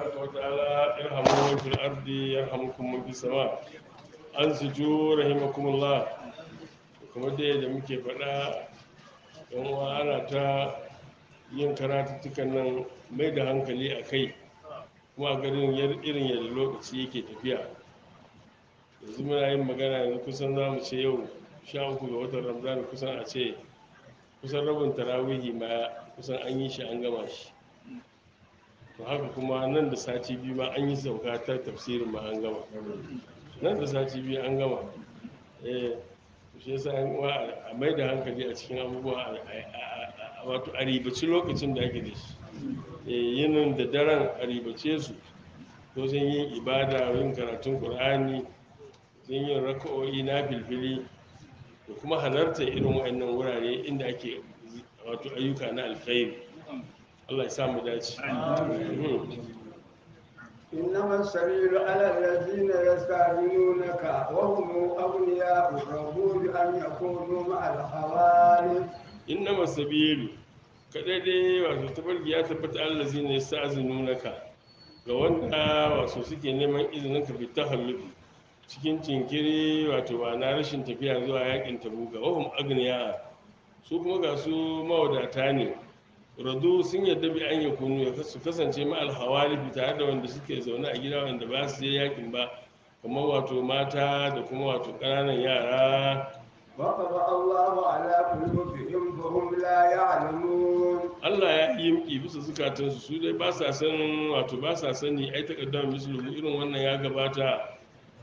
tabaraka wa ta'ala irhamu man fil ardi yarhamukum man fis sama ansitu rahimakumullah kuma dai da muke faɗa yan uwa ana ta yin karatuttukan nan mai da hankali a kai kuma a garin yar- irin yadda lokaci yake tafiya yanzu muna yin magana yanzu kusan za mu ce yau sha uku ga watan ramadan kusan a ce kusan rabin tarawihi ma kusan an yi shi an gama shi to haka kuma nan da sati biyu ma an yi sauka ta tafsirin ma an gama nan da sati biyu an gama eh shi yasa an uwa a mai da hankali a cikin abubuwa a- a- a- a- wato a ribaci lokacin da ake da shi Eh, yinin da daren a ribace su to sun yin ibada yin karatun qur'ani sun yin raka'o'i na filfili da kuma halarta irin wa'annan wurare inda ake wato ayyuka na alkhairi Allah ya sa mu dace Mhm. إنما السبيل على الذين يستأذنونك وهم أغنياء رضوا بأن يكونوا مع الخوالف innama sabilu kadai dai wato tabarki ya tabbata allazi ne naka ga wanda wato suke neman izinin ka bi tahallufi cikin jinkiri wato ba na rashin tafiya zuwa yakin tabuka wahum agniya su kuma ga su mawadata ne radu sun yadda bi an yakunu ya su kasance ma alhawalifi tare da wanda suke zaune a gida wanda ba su je yakin ba kamar wato mata da kuma wato ƙananan yara وطبع الله على قلوبهم فهم لا يعلمون Allah ya yi yimki bisa zukatansu su dai ba sa san wato ba sa sani ai takaddama misluhu irin wannan ya gabata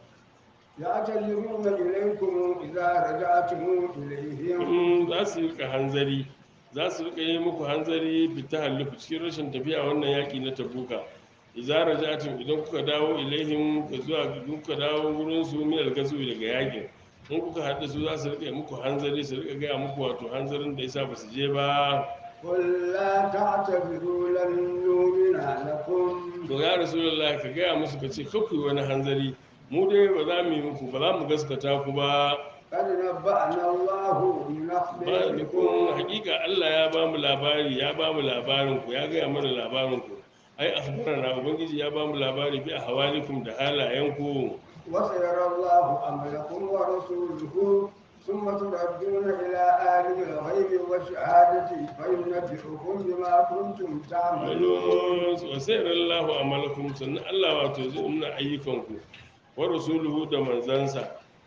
يعتذرون إليكم إذا رجعتم إليهم in za su rika hanzari za su rika yi muku hanzari bi tahallufu cikin rashin tafiya wannan yaki na tabuka idza raja'tum idan kuka dawo ilaihim ka zuwa kuka dawo wurin su min al-gazwi daga yakin in kuka haɗu su za su rika yi muku hanzari su rika gaya muku wato hanzarin da yasa ba su je ba قل لا تعتذروا لن نؤمن لكم to ya rasulullahi ka gaya musu ka ce kakwai wani hanzari mu dai ba za mu yi muku ba za mu gaskata ku ba قد نبأنا الله من ba da kun أخباركم hakika Allah ya ba mu labari ya ba mu labarin ku ya gaya mana labarin ku ai akhbarana ubangiji ya ba mu labari bi ahwalikum da halayen ku وسيرى الله أمركم ورسوله ثم تردون إلى عالم الغيب والشهادة فينبئكم بما كنتم تعملون wa sayyarallahu amalakum sannan Allah wato zai nuna ayyukan ku wa rasuluhu da manzansa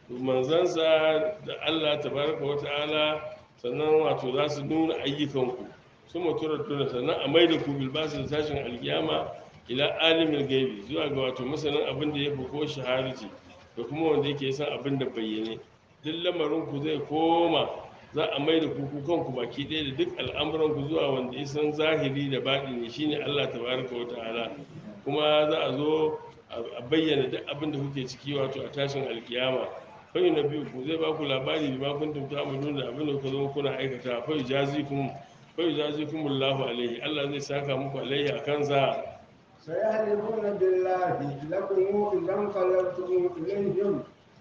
manzansa da Allah tabaraka wa ta'ala sannan wato za su nuna ayyukan ku su muturar tuna sannan a maida ku bilbasu da tashin alkiyama ila alimin gaibi zuwa ga wato masanin abin da ya fi ko shaharci da kuma wanda yake san abin da bayyane duk lamarin ku zai koma za a mai da kuku kanku baki ɗaya da duk al'amuran ku zuwa wanda ya san zahiri da baɗini shine Allah tabaraka wa ta'ala kuma za a zo a bayyana duk abin da kuke ciki wato a tashin alkiyama fai na biyu ku zai ba ku labari da ma kuntum ta'malun da abin da kuka zo kuna aikata fai jazikum fai jazikum Allahu alaihi Allah zai saka muku alaihi a kansa سيحلفون بالله لكم إذا انقلبتم إليهم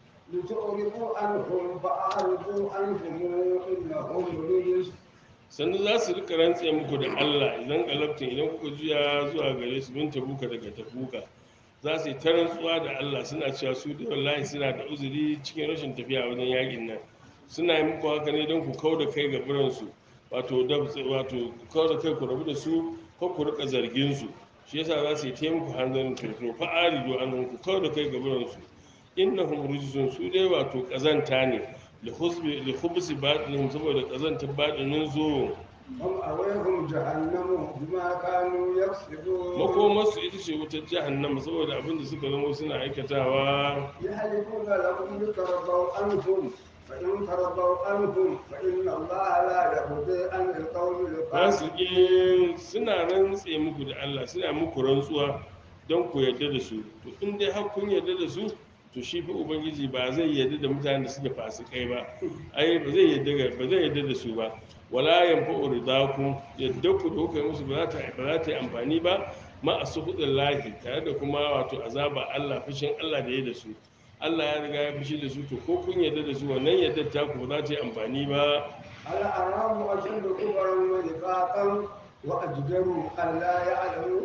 لتعرضوا عنهم فأعرضوا عنهم إنهم رجس sannan za su rika rantse muku da Allah idan galabtin idan kuka juya zuwa gare su bin tabuka daga tabuka za su yi ta rantsuwa da Allah suna cewa su da wallahi suna da uzuri cikin rashin tafiya wajen yakin nan suna yi muku haka ne don ku kau da kai ga biransu wato da wato ku kau da kai ku rabu da su ko ku rika zargin su shi yasa za su yi ta muku hanzarin turto fa arido an ku kau da kai ga biransu innahum rijsun su dai wato kazanta ne li husbi li khubsi batinihim saboda kazantar batinin zo هم أويهم جهنم بما كانوا يكسبون makomarsu ita ce wutar jahannama saboda abin da suka zama suna aikatawa يحلفون لكم لترضوا عنهم فإن ترضوا عنهم فإن الله لا يرضي عن القوم الفاسقين fasiki suna rantse muku da Allah suna muku rantsuwa don ku yarda da su to in dai har kun yarda da su to shi fa ubangiji ba zai yarda da mutanen da suke fasikai ba ai ba zai yarda ba zai yarda da su ba wala yanfa'u ridaku yadda ku da kuka yi musu ba za ta ba za ta yi amfani ba ma asufudin lahi tare da kuma wato azaba Allah fushin Allah da ya da su Allah ya riga ya fushi da su to ko kun yarda da su wannan yardar ta ku ba za ta yi amfani ba الأعراب أشد كبرا ونفاقا وأجدر أن لا يعلموا حدود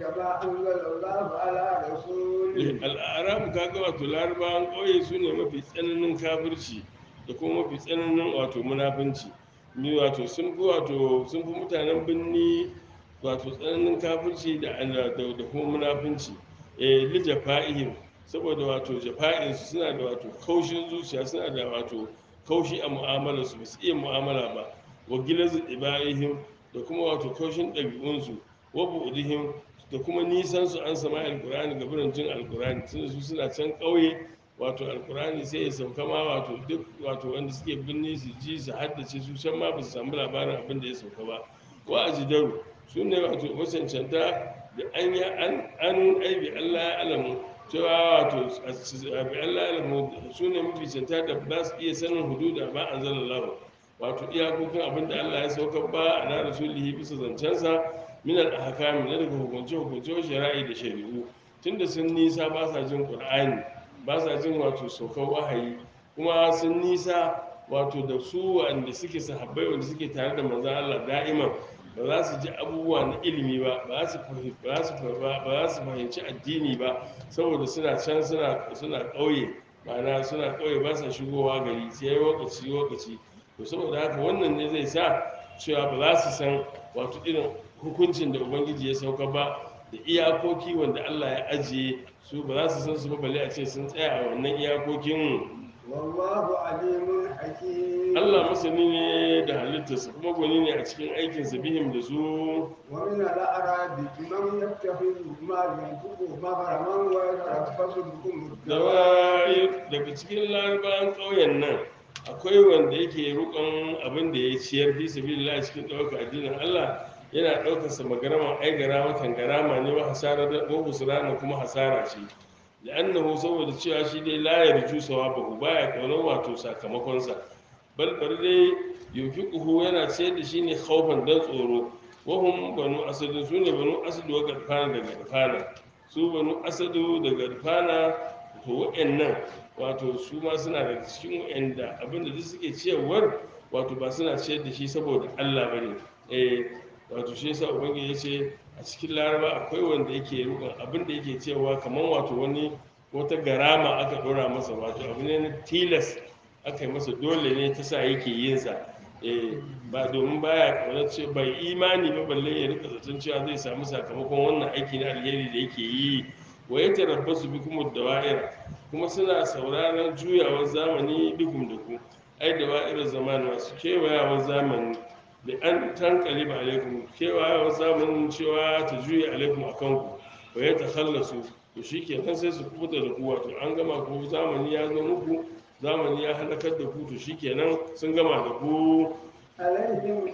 كما أنزل الله على رسوله al'arabu kaga wato larabawan ƙauye su ne mafi tsananin kafirci da kuma mafi tsananin wato munafunci ni wato sun fi wato sun fi mutanen birni wato tsananin kafirci da da da kuma munafunci eh li jafa'ihim saboda wato jafa'in su suna da wato kaushin zuciya suna da wato kaushi a mu'amalar su ba su iya mu'amala ba wa gilazu ibaihim da kuma wato kaushin ɗabi'unsu wa bu'dihim da kuma nisan su an sama alkur'ani ga birin jin alkur'ani tunda su suna can ƙauye wato alkur'ani sai ya sauka ma wato duk wato wanda suke binne su ji su haddace su can ma ba su samu labarin abin da ya sauka ba wa ajidaru su ne wato macancanta da an yi an an aibi allah ya alamu cewa wato abi allah ya alamu su ne mafi canta da ba su iya sanin hududa ba an zala lahu wato iyakokin abin da allah ya sauka ba a na rasulihi bisa zancensa minar ahkami na daga hukunce hukunce shari'i da shari'u tunda sun nisa ba sa jin qur'ani ba sa jin wato saukar wahayi kuma sun nisa wato da su wanda suke sahabbai wanda suke tare da manzon Allah da'iman ba za su ji abubuwa na ilimi ba ba za su fahimci ba za su fa- ba za su fahimci addini ba saboda suna can suna suna ƙauye ma'ana suna ƙauye ba sa shigowa gari sai lokaci lokaci to saboda haka wannan ne zai sa cewa ba za su san wato irin hukuncin da ubangiji ya sauka ba da iyakoki wanda Allah ya ajiye su ba za su san su ba balle a ce sun tsaya a wannan iyakokin والله عليم حكيم Allah masani ne da halittarsa kuma gwani ne a cikin aikinsa bihim da su ومن الأعراب من يتخذ ما ينفق مغرما ويتربص بكم da الدوائر daga cikin larabawan ƙauyen nan akwai wanda yake rukon abin da ya ciyar fi sabilillah cikin ɗaukar addinin Allah yana ɗaukar sa magarama ai garama kan garama ne wa hasara da ko husrana kuma hasara ce la'annahu saboda cewa shi dai la yarju sawabahu baya kaunar wato sakamakon sa bal bari dai yunfiquhu yana ciyar da shi ne khaufan dan tsoro wahum banu asad su ne banu asad wa gadfana da gadfana su banu asadu da gadfana to wa'annan wato su ma suna da cikin wa'anda abinda duk suke ciyarwar wato ba suna ciyar da shi saboda Allah bane eh wato shi yasa ubangiji ya ce a cikin laraba akwai wanda yake rukun abinda yake cewa kamar wato wani wata garama aka dora masa wato abu ne na tilas aka yi masa dole ne ta sa yake yin sa eh ba domin baya kaunar ce bai imani ba balle ya rika zaton cewa zai samu sakamakon wannan aiki na alheri da yake yi wa ya tarabbasu bikum dawa'ira kuma suna sauraron juyawar zamani bikum da ku ai dawa'irar zamani masu kewayawar zamani da an tankali ba alaikum kewayawar zamanin cewa ta juya alaikum a kanku wa ya takhallasu to shi kenan sai su kubuta da ku wato an gama ku zamani ya zo muku zamani ya halakar da ku to shi kenan sun gama da ku عليهم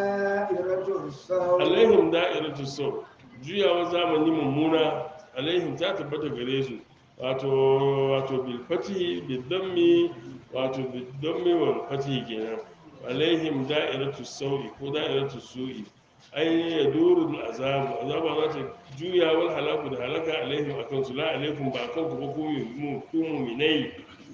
دائرة السوء alaihim da'iratu sau juyawar zamani mummuna alaihim ta tabbata gare su wato wato bil fatihi bil dammi wato bil dammi wal fatihi kenan alaihim da'iratu saui ko da'iratu su'i ai ya duru azabu azaba za ta juya wal halaku da halaka alaihim akan su la alaikum ba akan ku ba ku mu ku mu'minai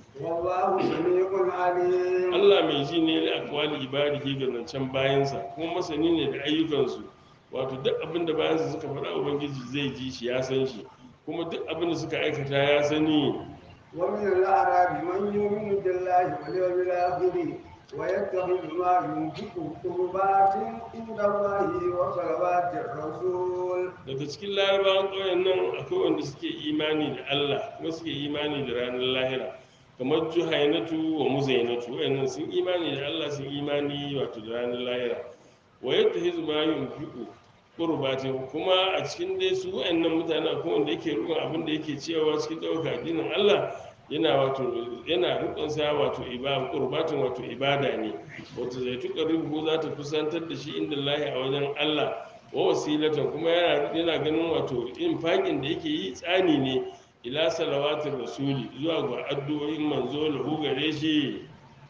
والله سميع عليم Allah mai ji ne da akwali ibadihi ga zancen bayansa kuma masani ne da ayyukansu wato duk abin da bayansa suka faɗa ubangiji zai ji shi ya san shi kuma duk abin da suka aikata ya sani ومن الأعراب من يؤمن بالله واليوم الآخر ويتخذ ما ينفق قربات عند الله وصلوات الرسول daga cikin larabawan ƙauyen nan akwai wanda suke imani da Allah kuma suke imani da ranar lahira kamar juhainatu wa muzainatu wayannan sun imani da Allah sun imani wato da ranar lahira wa yadda hizu ma yunfiqu qurbatin kuma a cikin dai su wayannan mutane akwai wanda yake rukun abin da yake cewa cikin ɗaukar addinin Allah yana wato yana rukun sa wato ibada qurbatin wato ibada ne wato zai tuka rubu za ta kusantar da shi inda Allah a wajen Allah wa wasilatan kuma yana yana ganin wato infaƙin da yake yi tsani ne ila salawatin rasuli zuwa ga addu'o'in manzo lahu gare shi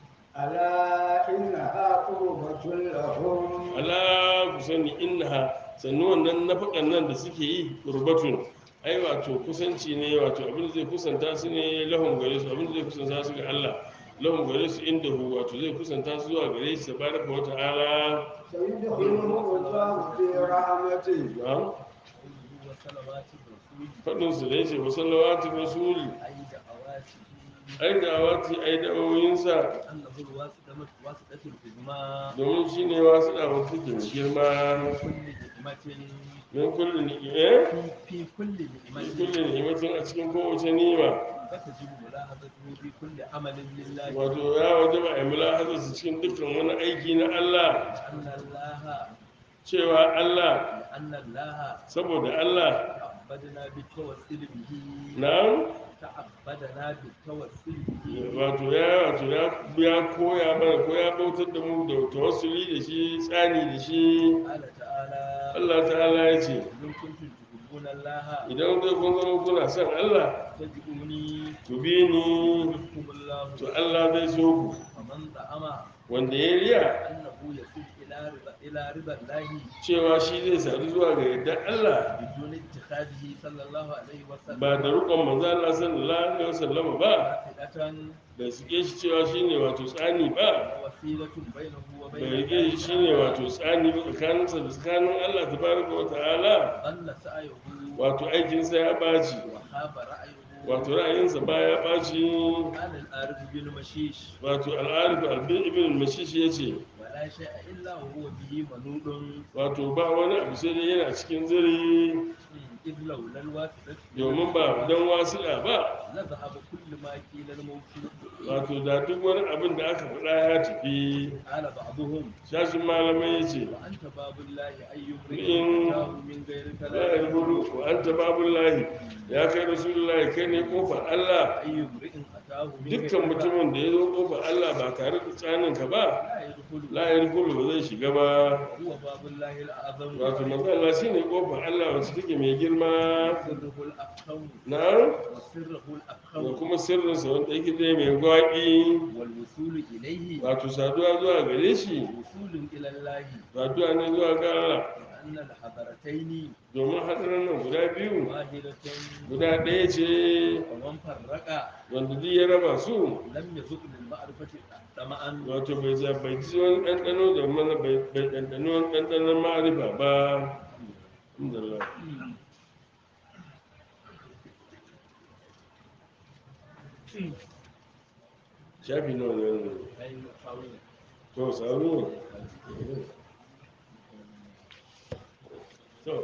ألا إنها قربة لهم ala ku sani innaha sannu wannan nafakan nan da suke yi qurbatun ai wato kusanci ne wato abin da zai kusanta su ne lahum gare su abin da zai kusanta su ga Allah lahum gare su inda hu wato zai kusanta su zuwa gare shi tabaraka wa ta'ala سيدخلهم الله في رحمته na'am faɗin su da yace wa salawatu rasuli أي دعواته ai da wati ai da awoyinsa أنه الواسطة واسطة العظمى domin shine wasu da wata ke mai girma كل نعمة min kulli ni'ima في في كل min نعمة kulli ni'imatin a cikin kowace ni'ima فتجب ملاحظته في كل عمل لله wato ya wajaba a yi mulahazar su cikin dukkan wani aiki na Allah أن الله cewa Allah لأن الله saboda Allah تعبدنا بالتوسل به na تعبدنا بالتوسل به wato ya wato ya ya koya mana ko ya bautar da mu da tawassuli da shi tsani da shi قال تعالى Allah ta'ala ya ce إن كنتم تحبون الله idan dai kun zama kuna son Allah فاتبعوني ku bi ni يحبكم الله to Allah zai so ku ومن زعم wanda ya riya أنه يصل إلى رضا إلى رضا الله cewa shi zai sadu zuwa ga yadda Allah بدون اتخاذه صلى الله عليه وسلم ba da rukon manzo Allah sallallahu alaihi wasallam ba واحدة da suke shi cewa shine wato tsani ba وسيلة بينه bai وبين rike shi shine wato tsani ba tsakaninsa da tsakanin Allah tabaraka wa ta'ala ضل سعيه wato aikinsa ya ɓaci وخاب رأيه wato ra'ayinsa ba ya ɓaci قال العارف بن مشيش wato al'arif albin ibn mashish ya ce ولا شيء إلا وهو به منود wato ba wani abu sai dai yana cikin ziri إذ لولا الواسطة domin ba don wasiɗa ba لذهب كل ما قيل الموت wato da duk wani abin da aka faɗa ya tafi قال بعضهم shashin malamai ya ce وأنت باب الله أي إن- امرئ أتاه من غير la yarbudu كلام wa anta babullahi ya kai rasulullahi kai ne kofar Allah أي امرئ أتاه من غير dukkan mutumin da ya zo kofar Allah ba tare da tsaninka ba لا يدخل la yarbudu ba zai shiga ba هو باب الله الأعظم wato manzo Allah shine kofar Allah wacce take mai girma وسره الأفخم na وسره da الأفخم kuma sirrinsa wanda yake dai mai gwaƙi والوصول إليه wato saduwa zuwa gare shi وصول إلى الله saduwa ne zuwa ga Allah لأن الحضرتين domin hadarin nan guda biyu واحدة guda ɗaya ce ومن فرق wanda duk ya raba su لم يذق للمعرفة طمعا wato bai za bai ji wani ɗanɗano da mana bai bai ɗanɗano wani ɗanɗanon ma'arifa ba alhamdulillah shafi nawa ne wannan أي قول to sauri ne to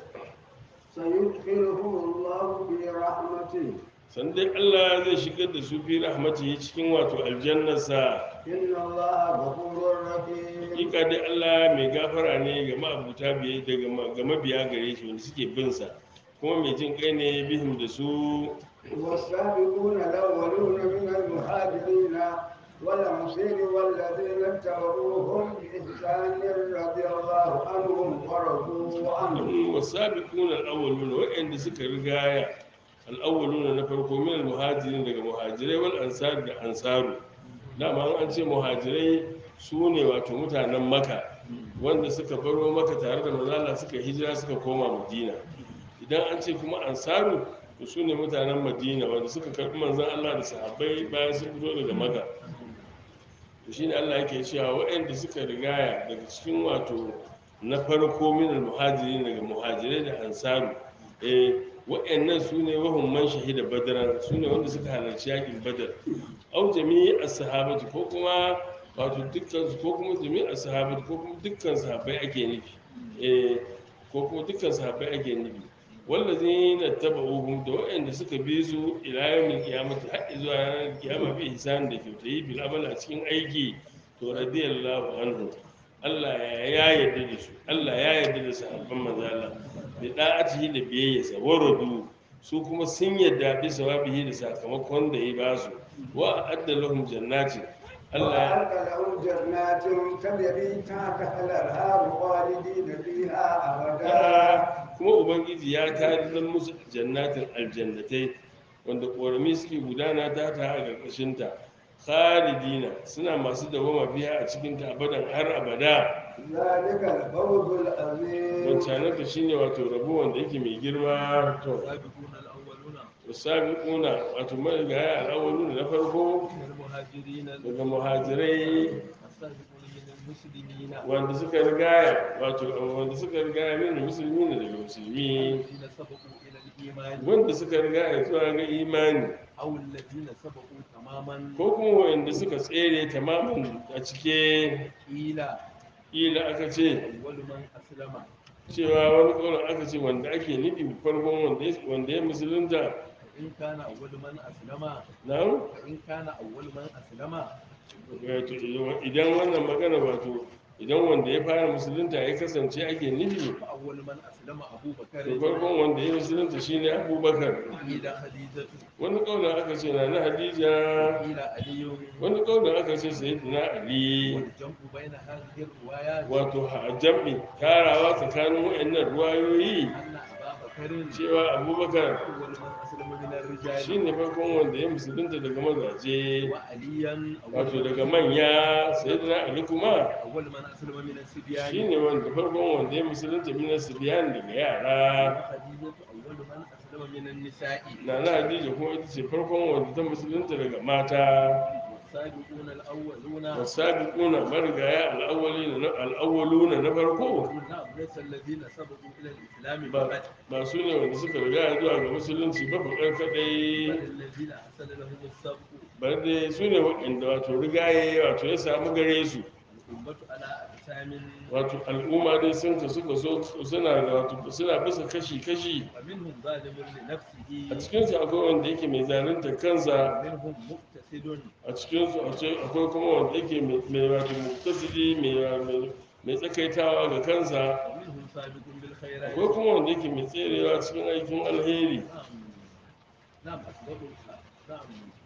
سيدخلهم الله في رحمته san dai Allah zai shigar da su fi rahmatihi cikin wato aljannarsa إن الله غفور رحيم hakika dai Allah mai gafara ne ga ma'abuta biye daga ma- ga mabiya gare shi wanda suke bin sa kuma mai jin kai ne bihim da su والسابقون الأولون من المهاجرين والأنصار والذين اتبعوهم بإحسان رضي الله عنهم ورضوا عنه wasabiquna al-awwaluna wa'anda suka rigaya al-awwaluna na farko min al-muhajirin daga muhajirai wal ansar da ansaru dama an ce muhajirai su ne wato mutanen maka wanda suka baro maka tare da manzala suka hijira suka koma madina idan an ce kuma ansaru to su ne mutanen madina wanda suka karɓi manzan allah da sahabbai bayan sun fito daga maka to shine allah yake cewa waɗanda suka rigaya daga cikin wato na farko min muhajiri daga muhajirai da ansaru eh waɗannan su ne wahun man shahida badaran su ne wanda suka halarci yakin badar au jami'i as-sahabati ko kuma wato dukkan su ko kuma jami'i as-sahabati ko kuma dukkan sahabbai ake nufi eh ko kuma dukkan sahabbai ake nufi wallazina tabauhum da waɗanda suka bi su ila yawmil qiyamati har zuwa ranar kiyama bi ihsan da kyautayi bil amal a cikin aiki to radiyallahu anhu Allah ya ya yarda da su Allah ya yarda da sahabban manzo Allah bi da'atihi da biyayyarsa waradu su kuma sun yarda bi sawabihi da sakamakon da ya ba su wa adda lahum jannatin Allah وأعد لهم جنات تجري تحتها الأنهار خالدين فيها أبدا ya kuma ubangiji ya tarihin musu jannatin aljannatai wanda ƙorami suke gudana ta ta a ƙarƙashinta khalidina suna masu dawama biya a cikinta abadan har abada ذلك الفوز العظيم wancanar da shine wato rabo wanda yake mai girma to السابقون الأولون wasabiquna wato marigaya al'awwalu na farko من المهاجرين daga muhajirai السابقون من المسلمين wanda suka rigaya wato wanda suka rigaya min musulmi ne daga musulmi الذين سبقوا إلى الإيمان wanda suka rigaya zuwa ga imani أو الذين سبقوا تماما ko kuma wanda suka tsere tamamin a cike قيل ila aka ce أول من أسلم cewa wani kaunar aka ce wanda ake nufi farkon wanda ya- wanda ya musulunta فإن كان أول من أسلم na فإن كان أول من أسلم wato idan wannan magana wato idan wanda ya fara musulunta ya kasance ake nufi فأول من أسلم أبو to بكر farkon wanda ya musulunta shine abubakar قيل خديجة wani kaunar aka ce na na hadija قيل علي wani kaunar aka ce sayyidina ali والجمع بين هذه الروايات wato a jam'i tarawa tsakanin waɗannan ruwayoyi أن أبا بكر cewa abubakar أول من أسلم من الرجال shine farkon wanda ya musulunta daga mazaje وعليا wato أول daga manya sayyidina ali kuma أول من أسلم من الصبيان shine wanda farkon wanda ya musulunta min sibiyan daga yara وخديجة أول من أسلم من النساء na na hadija kuma ita ce farkon wanda ta musulunta daga mata والسابقون الأولون wasabiquna marigaya al-awwalina al-awwaluna na farko نعم ليس الذين سبقوا إلى الإسلام ba فقط ba su ne wanda suka riga zuwa ga musulunci ba fakar kadai بل الذين أحسن لهم السبق bar dai su ne waɗanda wato rigaye wato ya samu gare su الأمة على أقسام wato al'umma dai sun ka suka so suna da wato suna bisa kashi kashi ومنهم ظالم لنفسه a cikin su akwai wanda yake mai zalunta kansa ومنهم مقتصد a cikin su akwai kuma wanda yake mai mai wato muktasidi mai mai- mai tsakaitawa ga kansa ومنهم سابق بالخيرات akwai kuma wanda yake mai tserewa cikin aikin alheri نعم نعم أسبق نعم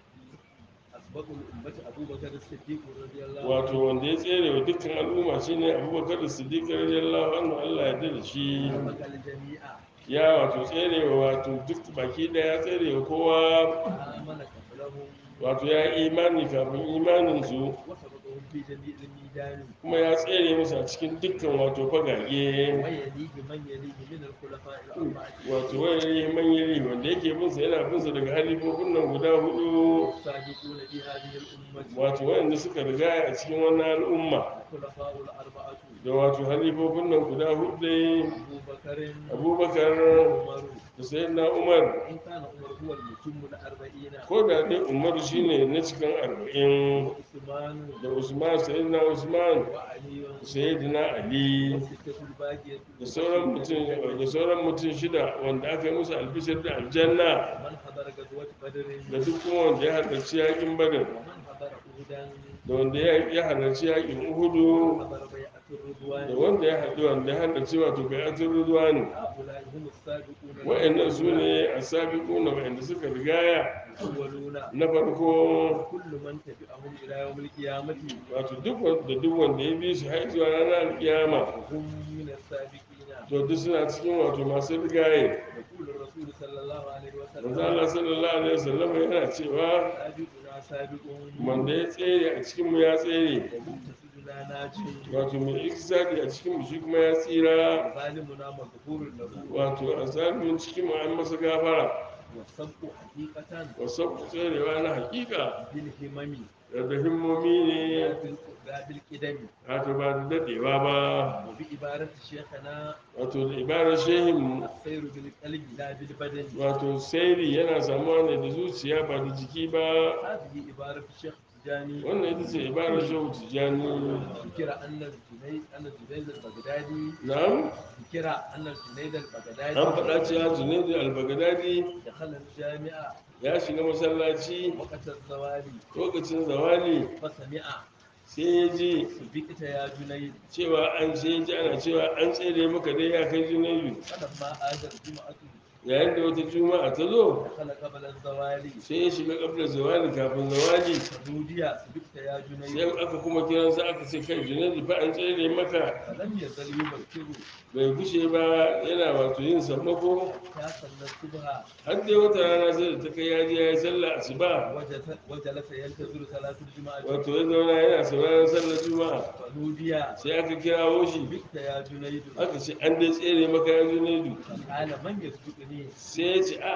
أسبق الأمة أبو بكر الصديق رضي الله عنه wato wanda ya tsere wa dukkan al'umma shine abubakar da siddiq radiyallahu anhu Allah ya yarda da shi سبق الجميع ya wato tserewa wato duk baki daya tserewa kowa آمن قبلهم wato ya yi imani kafin imaninsu وسبقهم في جميع الميدان kuma ya tsere musu a cikin dukkan wato fagage ويليه من يليه من الخلفاء الأربعة wato wani manyari wanda yake binsa yana binsa daga halifofin nan guda hudu السابقون في هذه الأمة wato wanda suka riga a cikin wannan al'umma الخلفاء الأربعة da wato halifofin nan guda hudu dai أبو بكر abubakar عمر da sayyidina umar إن كان عمر هو المتم الأربعين ko da dai umaru shine na cikin arba'in وعثمان da usman sayyidina usman وعلي da sayyidina ali والستة الباقية da sauran mutum da sauran mutum shida wanda aka yi musu albishir da aljanna ومن حضر غزوة بدر da duk kuma wanda ya halarci yakin badar ومن حضر أهدا da wanda ya ya halarci yakin uhudu حضر بيعة da الرضوان wanda ya haɗu wanda ya halarci wato bai'atul ridwan هؤلاء هم السابقون wa'annan su ne asabiquna wa'anda suka rigaya الأولون na farko كل من تبعهم إلى يوم القيامة wato duk wanda duk wanda ya bi su har zuwa ranar alkiyama هم من السابقين to duk suna cikin wato masu rigaye يقول الرسول صلى الله عليه manzo وسلم Allah sallallahu alaihi wasallam yana cewa سابقنا سابق wanda ya tsere a cikin mu ya tsere ومقتصدنا ناجي wato mai ikisadi a cikin mu shi kuma ya tsira ظالمنا مغفور له wato a zalimin cikin mu an masa gafara والسبق حقيقة wasu tserewa na hakika بالهمم da himmomi ne لا بالقدم wato ba da dadewa ba وبعبارة شيخنا wato da ibarar shehin السير بالقلب لا بالبدن wato sairi yana samuwa ne da zuciya ba da jiki ba هذه عبارة الشيخ التجاني wannan ita ce ibarar shehu tijjani ذكر أن الجنيد أن الجنيد البغدادي na'am ذكر أن الجنيد an البغدادي faɗa cewa junaidu albagadadi دخل الجامعة ya shiga masallaci وقت الزوال lokacin zawali فسمع sai ya ji سبقت يا جنيد cewa an sai ya ji ana cewa an tsere maka dai ya kai junaidu فلما آذى الجمعة yayin da wata juma'a ta zo دخل قبل الزوال sai ya shiga kabla zawali kafin zawali فنودي سبقت يا sai جنيد aka kuma kiransa aka ce kai junaidu fa an tsere maka فلم يزل يبكر bai gushe ba yana wato yin sammako حتى صلى الصبح har dai wata rana sai da ta kai ya je ya yi sallah asuba وجلس وجلس ينتظر صلاة الجمعة wato ya zauna yana sauraron sallar juma'a فنودي sai aka kirawo shi سبقت يا جنيد aka ce an dai tsere maka ya junaidu فقال من يسبقني sai ya ce ah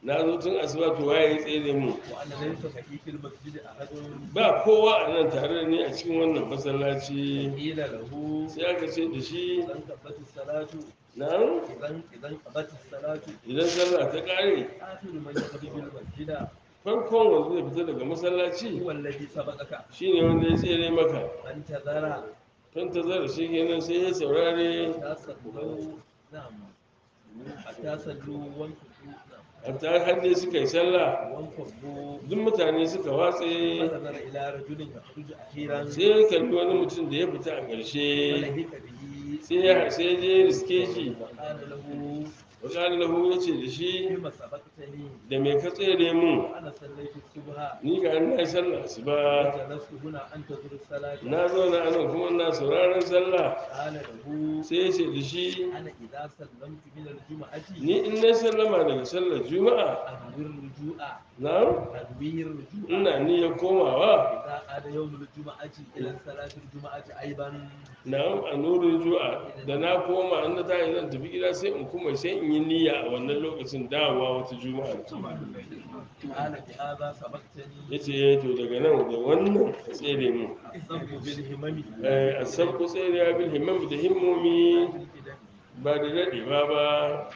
na zo tun asuba to waye ya tsere mu وأنا ليس معي في المسجد أحد ba kowa a nan tare da ni a cikin wannan masallaci قيل له sai aka ce da shi إذا انقضت الصلاة nan إذا إذا انقضت الصلاة idan sallah ta kare آخر من يخرج المسجد farkon wanda zai fita daga masallaci هو الذي سبقك shine wanda ya tsere maka فانتظر tun ta zara shi kenan sai ya saurare حتى صلوا نعم حتى صلوا وانكبوا نعم hatta har dai suka yi sallah وانكبوا duk mutane suka watse فنظر إلى رجل يخرج أخيرا sai ya kalli wani mutum da ya fita a ƙarshe فلهك به sai ya sai ya je riske shi وقال له wakilin lahu ya ce da shi بما سبقتني da mai ka tsere mun وأنا صليت الصبح ni ga na yi sallah su ba وجلست هنا أنتظر الصلاة na zauna a nan kuma na sauraron sallah قال له sai ya ce da shi أنا إذا سلمت من الجمعة ni in na sallama daga sallar juma'a أنوي الرجوع na أنوي الرجوع ina niyyar komawa إذا عاد يوم الجمعة إلى صلاة الجمعة أيضا na a nurin ju'a da na koma an na tashi zan tafi gida sai in kuma sai in yi niyya a wannan lokacin dawowa wata juma'a قال بهذا سبقتني ya ce to daga nan da wannan ka tsere mu الصبر بالهمم a sabko tsere ya bil himmam da himmomi ba da daɗe ba ba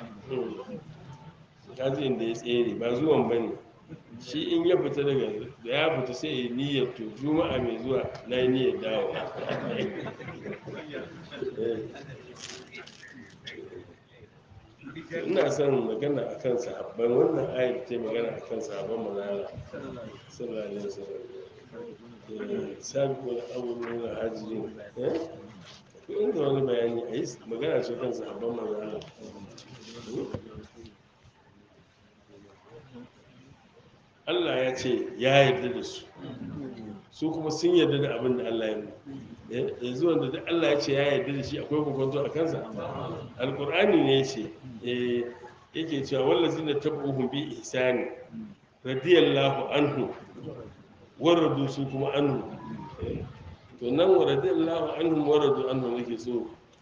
kaji inda ya tsere ba zuwan ba ne shi in ya fita daga da ya fita sai ya niyyar to juma'a mai zuwa na yi niyyar dawo ina son magana a kan sahabban wannan ayat ta yi magana a kan sahabban manala sallallahu alaihi wasallam sabiqul awwaluna hajirin eh ko inda wani bayani a yi magana ce kan sahabban manala Allah ya ce ya yarda da su su kuma sun yarda da abin da Allah ya yi yanzu wanda da Allah ya ce ya yarda da shi akwai kokonto a kansa alkur'ani ne ya ce eh, yake cewa wallazi na tabuhum bi ihsani radiyallahu anhu waradu su kuma anhu Eh, to nan wa radiyallahu anhu waradu anhu nake so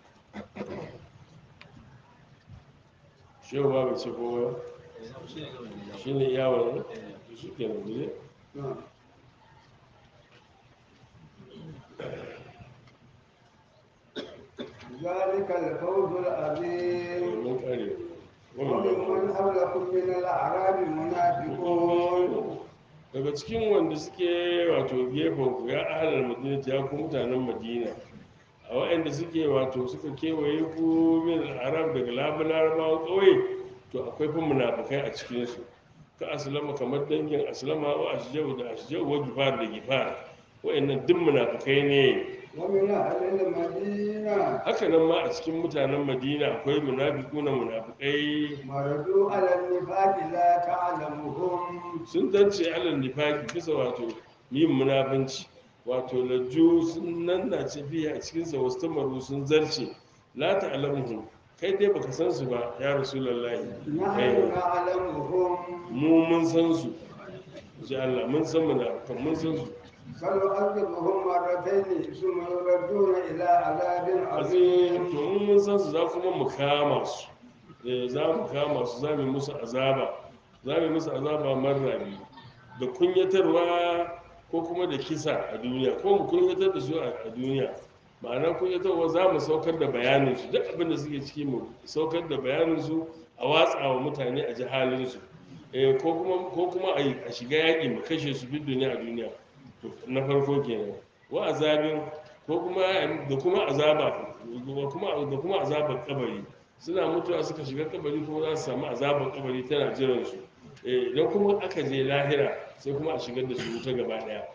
shehu ba bai ce ko shi ne yawon shi ke nan guje نعم. ذلك الفوز العظيم mun kare وممن حولكم من الأعراب منافقون daga cikin wanda suke wato gefen ku ya ahalar madina ya ku mutanen madina a waɗanda suke wato suka kewaye ku min arab daga larabawan ƙauye to akwai fa munafukai a cikinsu ka aslama kamar dangin aslama wa ashjau da ashjau wa gifar da gifar waɗannan duk munafukai ne ومن أهل المدينة haka nan ma a cikin mutanen madina akwai munafiku na munafukai مردوا على النفاق لا تعلمهم sun zance alal nifaki bisa wato yin munafunci wato lajju sun nan na biya a cikinsa wasu tamaru sun zarce la ta'lamuhum kai dai baka san su ba ya rasulullahi نحن Eh, نعلمهم mu mun san su ji Allah mun san munafikan mun san su سنعذبهم مرتين ثم يردون إلى عذاب azim عظيم to mun mun san su za kuma mu kama su eh za mu kama su za mu yi musu azaba za mu yi musu azaba marra biyu da kunyatarwa ko kuma da kisa a duniya ko mu kunyatar da su a a duniya ma'ana kunyatarwa za mu saukar da bayanin su duk abin da suke ciki mu saukar da bayanin su a watsa wa mutane a ji halin su eh ko kuma ko kuma a yi- a shiga yaƙi mu kashe su duk duniya a duniya To, na farko kenan wa azabin ko kuma da kuma azaba da kuma da kuma azabar kabari suna mutuwa suka shiga kabari kuma za su samu azabar kabari tana jiran su eh idan kuma aka je lahira sai kuma a shigar da su wuta gaba daya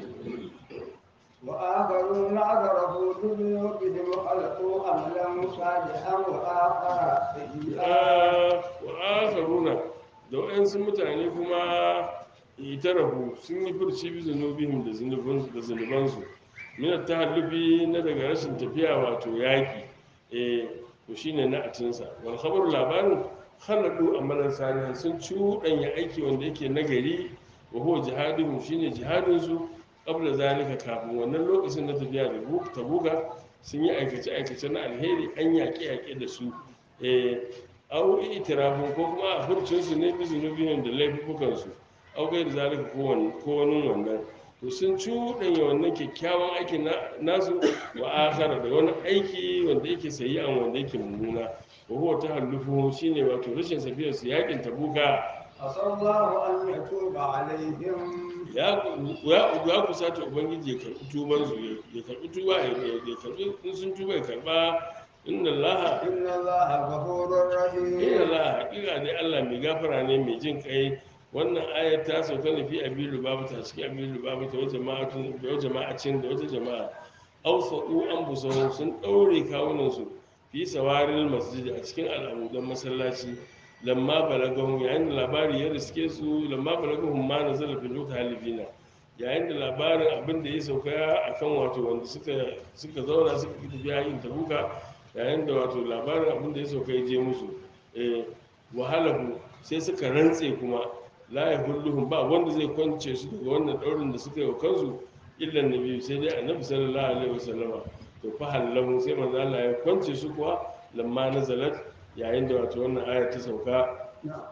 وآخرون اعترفوا بذنوبهم خلقوا عملا صالحا وآخر سيئا wa akharuna da wayansu mutane kuma itarafu sun yi furci bi zunubihim da zunubansu da zunubansu min tahallufi na daga rashin tafiya wato yaki eh to shine na atinsa wal khabaru labarin khaladu amalan salihan sun cuɗanya aiki wanda yake nagari wa huwa jihaduhum shine jihadin su qabla zalika kafin wannan lokacin na tafiya da tabuga sun yi aikace aikace na alheri an yaƙe yaƙe da su eh au itirafin ko kuma a furcinsu ne bi zunubihim da laifukansu au kai da zalika ko wani ko wani wannan to sun cuɗanya wannan kyakkyawan aiki na- nasu wa akhara da wani aiki wanda yake sayyi'an wanda yake mummuna wa huwa tahallufuhu shine wato rashin safiyar su yakin tabuka عسى الله أن يتوب عليهم ya ya ya kusata ubangiji ya karbi tuban su ya karbi tuba ya ya karbi in sun tuba ya karba inna allaha إن الله غفور inna رحيم allaha haƙiƙa ne allah mai gafara ne mai jin kai wannan ayar ta sauka ne fi abin lubaba ta cikin abin lubaba ta wata jama'atun da wata jama'acin da wata jama'a ausa'u an busahun sun ɗaure kawunansu fi sawarin masjid a cikin al'amudan masallaci lamma balagahun yayin da labari ya riske su lamma balagahun ma na zarafi lokacin halifina yayin da labarin abin da ya sauka a kan wato wanda suka suka zauna suka fi tafiya yin tabuka yayin da wato labarin abin da ya sauka ya je musu eh, wahalahu sai suka rantse kuma la ya hulluhum ba wanda zai kwance su daga wannan daurin da suka yi wa kansu illan nabi sai dai annabi sallallahu alaihi wasallama to fa hallahu sai manzo Allah ya kwance su kuwa lamma nazalat yayin da wato wannan aya ta sauka نعم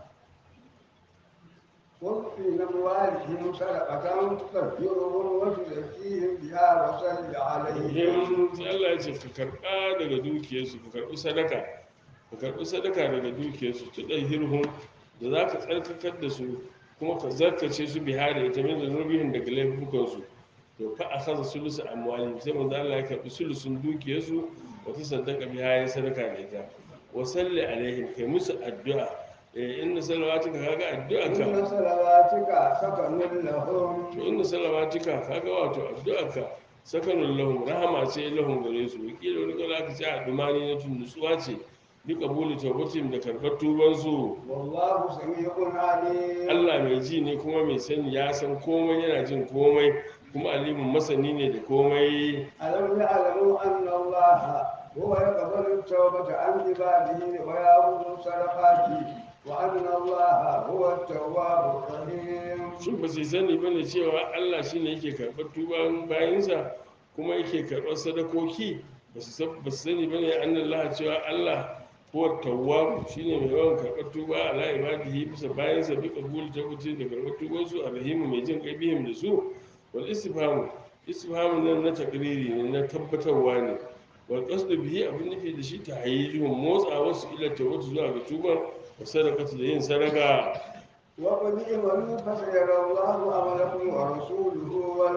خذ في أموالهم صدقة تطهرهم وتزكيهم بها وصل عليهم yin sai Allah ya ce ka karba daga dukiyarsu ka karbi sadaka ka karbi sadaka daga dukiyarsu tu hirhum da za ka tsarkakar da su kuma ka zarkace su biha da ita min zanubihin daga laifukansu to fa akhadha sulusu amwalihim sai manzo Allah ya karbi sulusun dukiyarsu wa ta sadaka biha ya sadaka da ita wa salli alaihim kai musu addu'a eh inna salawatuka kaga addu'a ka إن صلواتك سكن لهم to inda salawatika kaga wato addu'arka sakanun lahum rahama ce lahum gare su wakila wani kala aka ce a dumani na tun nutsuwa ce bi kabuli tawbatim da karbar tuban su والله سميع عليم Allah mai ji ne kuma mai sani ya san komai yana jin komai kuma alimin masani ne da komai ألم يعلموا أن الله هو يقبل التوبة عن عباده ويأخذ الصدقات وأن الله هو التواب الرحيم shin ba su sani ba ne cewa Allah shi ne yake karɓar tuban bayansa kuma yake karɓar sadakoki ba su san- ba su sani ba ne an Allah cewa Allah ko tawwabu shi ne mai yawan karɓar tuba ala ibadihi bisa bayansa bi kabul ta wuce da karɓar tuban su a rahimu mai jin kai bihim da su wal istifhamu istifhamu nan na takriri ne na tabbatarwa ne wal qasdu bihi abin nufi da shi ta hayyijuhum motsa wasu ila tawbatu zuwa ga tuban wa sadaqatu da yin sadaka وقل اعملوا فسيرى الله عملكم ورسوله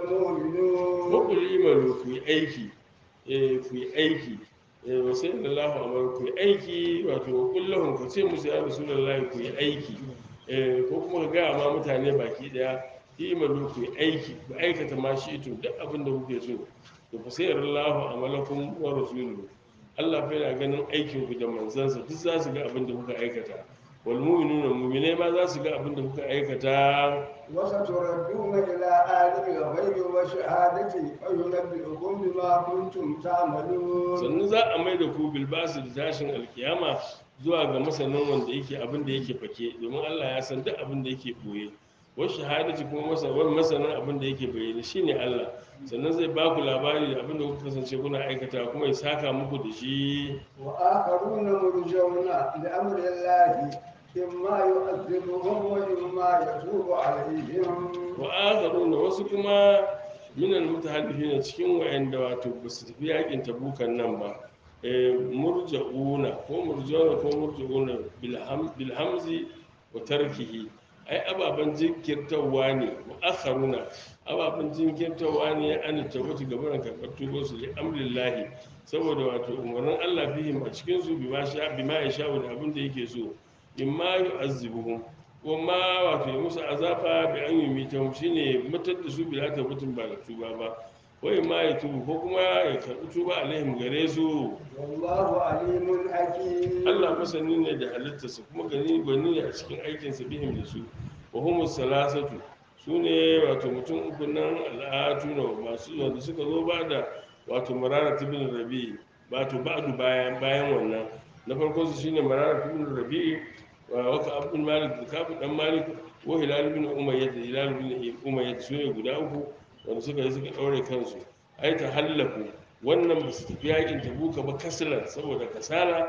والمؤمنون wakul imalu ku yi aiki eh ku yi aiki eh wa sai da Allah amar ku yi aiki wato wakul lahum ka ce musu ya rasulullahi ku yi aiki eh ko kuma ka ga ma mutane baki daya imalu ku yi aiki ku aikata ma shi to duk abin da kuke so to fa sai Allah amalakum wa rasuluhu Allah fa yana ganin aikin ku da manzansa duk za su ga abin da kuka aikata wal mu'minuna mu'mine ma za su ga abin da kuka aikata وستردون إلى عالم الغيب والشهادة فينبئكم بما كنتم تعملون sannan za a mai da ku bilbasu da tashin alkiyama zuwa ga masanin wanda yake abin da yake fake domin Allah ya san duk abin da yake boye wa shahadati kuma masanin masanin abin da yake bayyana shine Allah sannan zai ba ku labari da abin da kuka kasance kuna aikata kuma ya saka muku da shi وآخرون مرجون لأمر الله إما يعذبهم وإما يتوب عليهم wa akharuna wasu kuma minal mutahaddifina cikin wayanda wato ba su tafi yakin tabukan nan ba eh, murja'una ko murja'una ko murja'una bilham bilhamzi wa tarkihi ai ababan jinkirtawa ne wa akharuna ababan jinkirtawa ne an tabbata gaban karɓar tubo su li amrillahi saboda wato umarnin Allah fihim a cikin su bima sha bima ya sha da abin da yake so imma yu'azzibuhum kuma wato ya musu azaba bi an yi mitan shi ne matar da su bila ta mutum ba da tuba ba wai ma ya tubu ko kuma ya karɓi tuba alaihim gare su والله عليم حكيم Allah masani ne da halittarsa kuma gani gwani ne a cikin aikinsa bihim da su wa humus salasatu su ne wato mutum uku nan al'atu na masu wanda suka zo ba da wato marara tibin rabi wato ba'du bayan bayan wannan na farko su shine marara tibin rabi wa waka abdul malik da kafu dan malik wa hilal bin umayyah da hilal bin umayyah su ne guda uku wanda suka yi suka daure kansu ai ta hallaku wannan ba su tafi yakin tabuka ba kasalan saboda kasala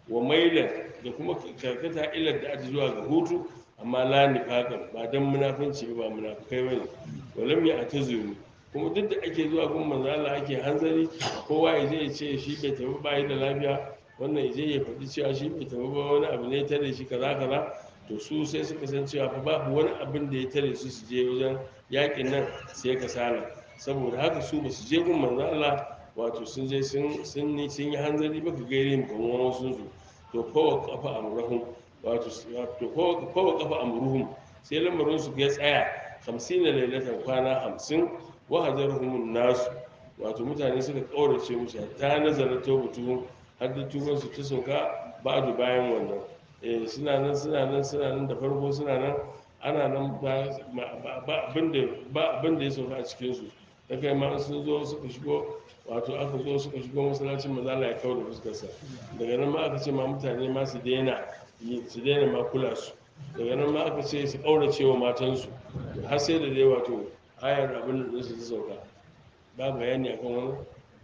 wa mailan da kuma karkata ilar da aji zuwa ga hutu amma la nifaqan ba dan munafinci ba munafikai bane walam ya atazuru kuma duk da ake zuwa gun manzo Allah ake hanzari kowa ya je ya ce shi bai tafi bayi da lafiya wannan ya je ya faɗi cewa shi bai tafi ba wani abu ne ya tare shi kaza kaza to su sai suka san cewa fa babu wani abin da ya tare su su je wajen yakin nan sai kasala saboda haka su ba su je gun manzo Allah wato sun je sun sun yi sun yi hanzari baka gaire mu kamar wasu su to kowa kafa amrahum wato to kowa kowa kafa amruhum sai lamarin su ya tsaya 50 lailatan kwana 50 wa hajarhum nasu wato mutane suka kaurace musu ta nazara tawbatu har da tuban su ta sauka ba'du bayan wannan eh suna nan suna nan suna nan da farko suna nan ana nan ba ba abin da ba abin da ya sauka a cikin su ta kai ma sun zo suka shigo wato aka zo suka shigo masallacin maza Allah ya kawo da fuskarsa daga nan ma aka ce ma mutane ma su daina yi- su daina ma kula su daga nan ma aka ce su ƙaurace wa matansu har sai da dai wato ayar abin da su ta sauka ba bayani akan wani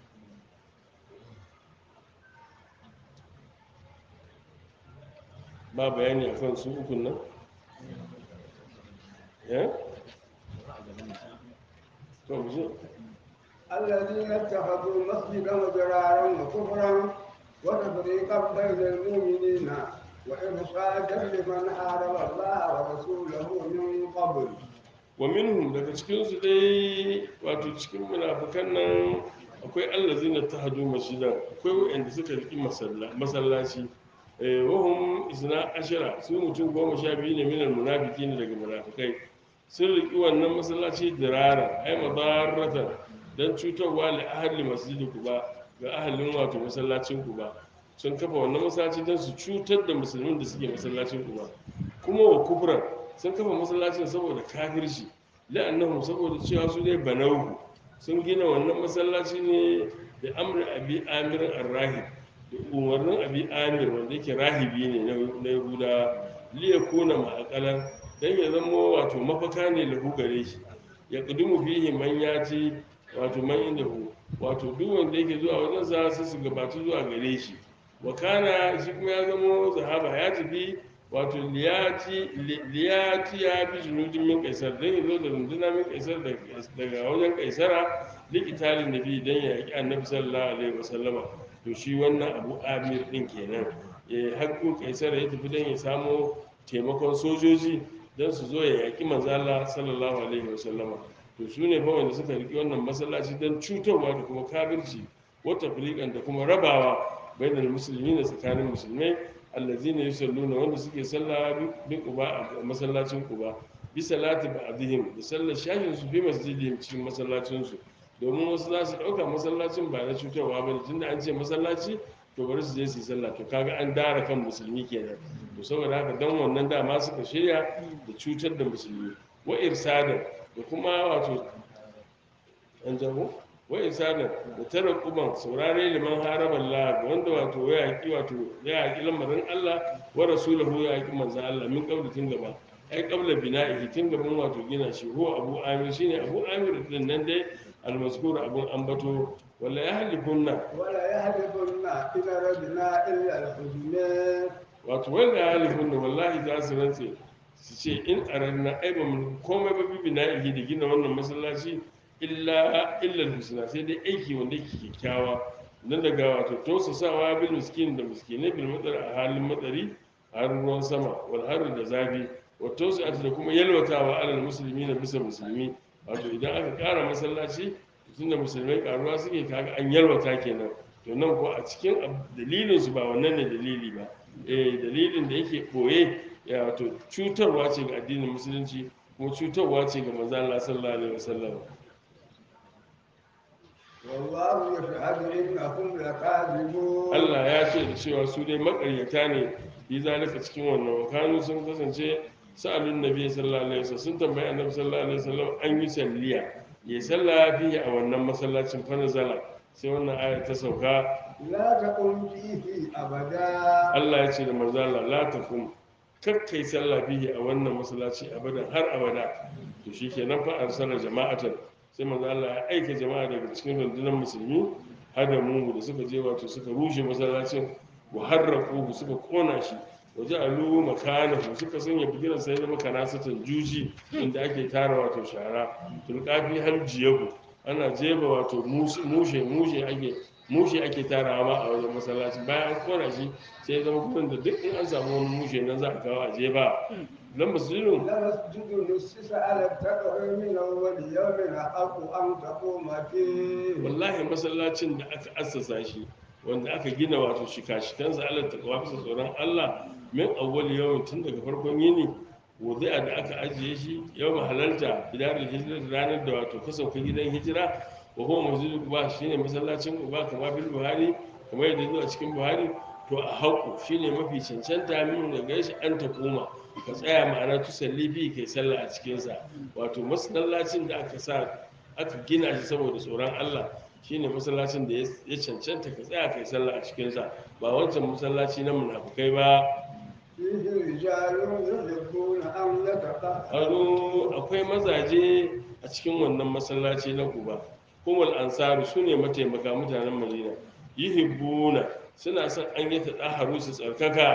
ba bayani akan su ukun nan eh to mu je الذين اتخذوا مسجدا وجرارا وكفرا وتفريقا بين المؤمنين وإرصادا لمن حارب الله ورسوله من قبل wa minhum daga cikinsu dai wato cikin munafukan nan akwai allazina tahadu masjidan akwai wanda suka riki masalla- masallaci eh wahum isna ashara su mutum goma sha biyu ne minal munafiki ne daga munafikai sun riki wannan masallaci dirara ai madarratan dan cutarwa li ahli masjidi kuba ga ahalin wato masallacin kuba sun kafa wannan masallaci don su cutar da musulmin da suke masallacin kuba kuma wa kufran sun kafa masallacin saboda kafirci la'annahum saboda cewa su ne banauhu sun gina wannan masallaci ne da amri abi amir ar-rahib da umarnin abi amir wanda yake rahibi ne na- na yahuda liya kuna ma'akalan dan ya zama wato mafaka ne lahu gare shi ya kudumu fihi man yaci wato man inda hu wato duk wanda yake zuwa wajen sa sai su gabatu zuwa gare shi wa kana shi kuma ya zama sahaba ya tafi wato liyati liyati ya bi junudin min kaisar dan yazo da runduna min kaisar daga wajen kaisara likitalin nabi dan ya yaki annabi sallallahu alaihi wasallama to shi wannan abu amir din kenan eh hakkun kaisar ya tafi dan ya samo taimakon sojoji dan su zo ya yaki manzo Allah sallallahu alaihi wasallama to su ne fa wanda suka riki wannan masallaci dan cutarwa da kuma kafirci wata filikan da kuma rabawa bainal musulmi da tsakanin musulmai allazina yusalluna wanda suke sallah bi quba a masallacin quba bi salati ba'dihim da sallar shahin su fi masjidihim cikin masallacin su domin wasu za su dauka masallacin ba na cutarwa ba ne tunda an ce masallaci to bari su je su yi sallah to kaga an dara kan musulmi kenan to saboda haka dan wannan dama suka shirya da cutar da musulmi wa irsadan da kuma wato an jago wa irsadan da tara kuban saurare liman haraban Allah ga wanda wato ya yaki wato ya yaki lamarin Allah wa rasulahu ya yaki manzon Allah min qabla tun gaba ai qabla bina'ihi tun gaban wato gina shi huwa abu amir shine abu amir din nan dai almaskur abun ambato wala yahlikunna ولا يهلكن إن ردنا إلا الحسنى wato wanda yahlikunna wallahi za su rantse su ce in aranna ai ba mu komai ba bibi na'ihi da gina wannan masallaci illa illa husna sai dai aiki wanda yake kyakkyawa nan daga wato tausasawa bil miskin da miskinai bil matsar a halin matsari har ruwan sama wal har da zafi wa tausa'at da kuma yalwatawa alal musulmi na bisa musulmi wato idan aka kara masallaci tunda musulmai karuwa suke kaga an yalwata kenan to nan ko a cikin ab- dalilin su ba wannan ne dalili ba eh dalilin da yake boye ya wato cutarwa ce ga addinin musulunci kuma cutarwa ce ga manzo Allah sallallahu alaihi wasallam والله يشهد إنهم لكاذبون Allah ya ce da cewa su dai makaryata ne fi zalika cikin wannan wakanu sun kasance sa'alun nabi sallallahu alaihi wasallam sun tambayi annabi sallallahu alaihi wasallam an yi salliya ya salla fihi a wannan masallacin fa nazala sai wannan aya ta sauka لا تقم فيه أبدا Allah ya ce da manzo Allah la takum kakkai sallah fihi a wannan masallaci abadan har abada to shikenan fa arsala jama'atan sai manzo Allah ya aika jama'a daga cikin rundunar musulmi hada mu da suka je wato suka rushe masallacin wa harraquhu suka kona shi wa ja'alu makanahu suka sanya bigiran sai zama kanasatan juji inda ake tara wato shara tulqafi har jiyabu ana jeba wato mus- mushe mushe ake mushe ake tarawa ma a wajen masallaci bayan an kona shi sai ya zama gurin da duk in an samu wani mushe nan za a kawo a jeba dan masjidun لمسجد نسس على التقوى من أول يوم أحق أن تقوم فيه wallahi masallacin da aka assasa shi wanda aka gina wato shika-shikansa Allah ta kawo bisa tsoron Allah min awwal yawmin tun daga farkon yini wudi'a da aka ajiye shi yau halalta bidarul hijira ranar da wato ka sauka gidan hijira wa huwa masjidu quba shine masallacin quba kama bil buhari kamar yadda zuwa cikin buhari to a haƙu shine mafi cancanta min da gaishe an ta koma ka tsaya ma'ana tusalli bi kai sallah a cikinsa wato masallacin da aka sa aka gina shi saboda tsoron Allah shine masallacin da ya cancanta ka tsaya kai sallah a cikinsa ba wancan masallaci na munafukai ba فيه رجال يحبون أن يتطهروا aro akwai mazaje a cikin wannan masallaci na Quba kumul ansaru sune mataimaka mutanen Madina yihibbuna suna son an yi tadaharu su tsarkaka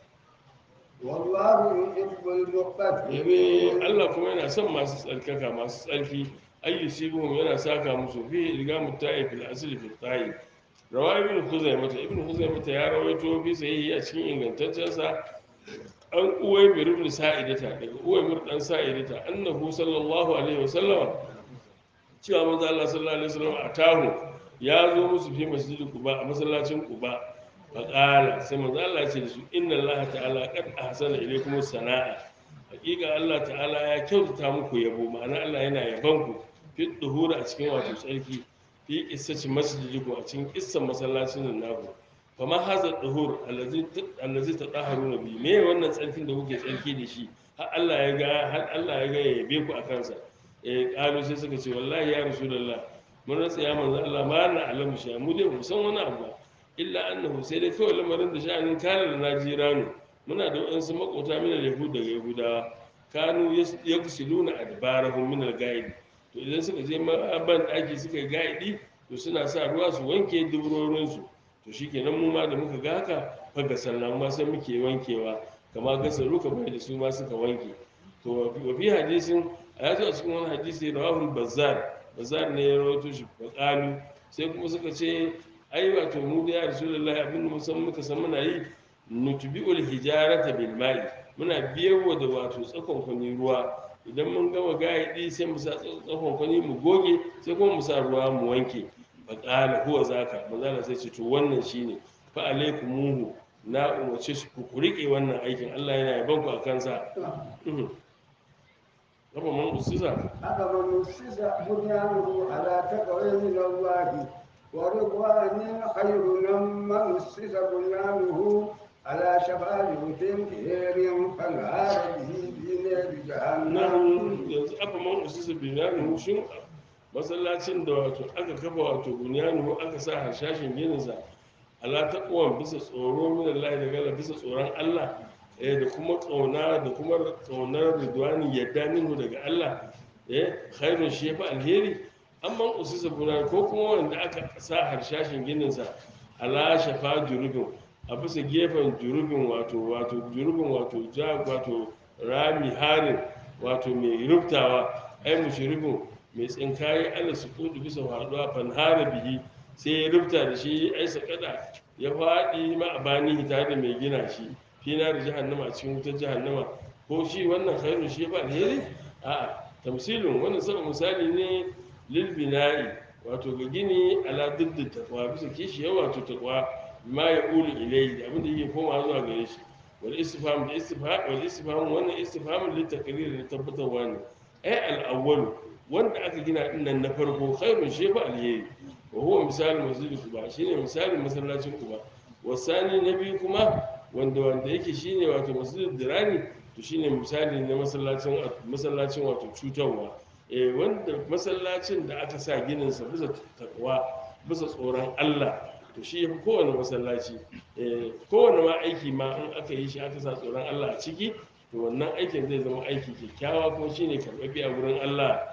والله يحب yabe المقتدرين Allah kuma yana son masu tsarkaka masu tsarki ayyusibuhum yana saka musu fi ilgamu ta'if fil asli fi ta'i rawa ibn khuzaimah ibn khuzaimah ya rawaito fi sahihi a cikin ingantaccen sa an uwaymir ibn sa'idata daga uwaymir dan sa'idata annahu sallallahu alaihi wasallam cewa manzo Allah sallallahu alaihi wasallam atahu ya zo musu fi masjidil quba a masallacin quba faqala sai manzo Allah ya ce da su inna Allah ta'ala qad ahsana ilaykum sana'a hakika Allah ta'ala ya kyautata muku yabo ma'ana Allah yana yaban ku fi duhura a cikin wato tsarki fi qissati masjidikum a cikin qissan masallacin nan naku fa ma haza duhur allazi allazi tadaharuna bi me wannan tsarkin da kuke tsarki da shi har Allah ya ga har Allah ya ga ya yabe ku akan sa eh kalu sai suka ce wallahi ya rasulullah mun rasa ya manzo Allah ma na alamu shi mu dai mu san wani abu ba illa annahu sai dai kawai lamarin da sha'anin kana da najiranu muna da waɗansu makota mina yahud daga yahudawa kanu ya kusiluna adbarahum min al-gaidi to idan suka je ban daki suka yi gaidi to suna sa ruwa su wanke duburorin su to shikenan mu ma da muka ga haka faga sallan ma sai muke wankewa kama gasaru kamar da su ma suka wanke to wa fi hadisin a yazo a cikin wani hadisi rawahul bazzar bazzar ne ya rawaito shi faqalu sai kuma suka ce ai wato mu da ya rasulullahi abin da musan muka san muna yi nutbi'ul hijarata bil ma'i muna biyarwa da wato tsakon kwani ruwa idan mun gama gaidi sai mu sa tsakon kwani mu goge sai kuma mu sa ruwa mu wanke fa qala huwa zaka manzala sai ce to wannan shine fa alaikumuhu na umarce su ku rike wannan aikin Allah yana yaban ku akan sa Raba man usisa أفمن أسس بنيانه على تقوى من الله ورضوان خير ممن أسس بنيانه على شفا جوف هير فانهار به في نار nan جهنم yanzu aka man usisa binyanuhu shin masallacin da wato aka kafa wato binyanuhu aka sa harshashin gininsa ala taqwan bisa tsoro min Allah da gala bisa tsoron Allah eh da kuma kauna da kuma kaunar ridwani yadda minhu daga Allah eh khairun shi yafi alheri amma usisa binyanuhu ko kuma wanda aka sa harshashin gininsa ala shafa jurubin a bisa gefen jurubin wato wato jurubin wato ja wato rami harin wato mai rubtawa ai mushrifin mai tsinkaye Allah su kudu bisa faduwa fanhara bihi sai ya rubta da shi ai sakada ya faɗi ma a bani tare da mai gina shi fina da jahannama a cikin wutar jahannama ko shi wannan khairun shi ba alheri a tamsilin wannan saba misali ne lil bina'i wato ga gini ala diddin takwa bisa kishi wato takwa ma ya ulu ilai da abinda yake koma zuwa gare shi wal istifham da istifham wal istifham wannan istifham li takrir da tabbatarwa ne ai al awwal wanda aka gina din nan na farko khairun shi fa alheri wa huwa misalin masjid kuba shine misalin masallacin kuba wasani na biyu kuma wanda wanda yake shine wato masjid dirani to shine misali na masallacin masallacin wato cutarwa eh wanda masallacin da aka sa ginin sa bisa takwa bisa tsoron Allah to shi yafi kowane masallaci eh kowane ma aiki ma in aka yi shi aka sa tsoron Allah a ciki to wannan aikin zai zama aiki kyakkyawa ko shine karɓaɓɓe a wurin Allah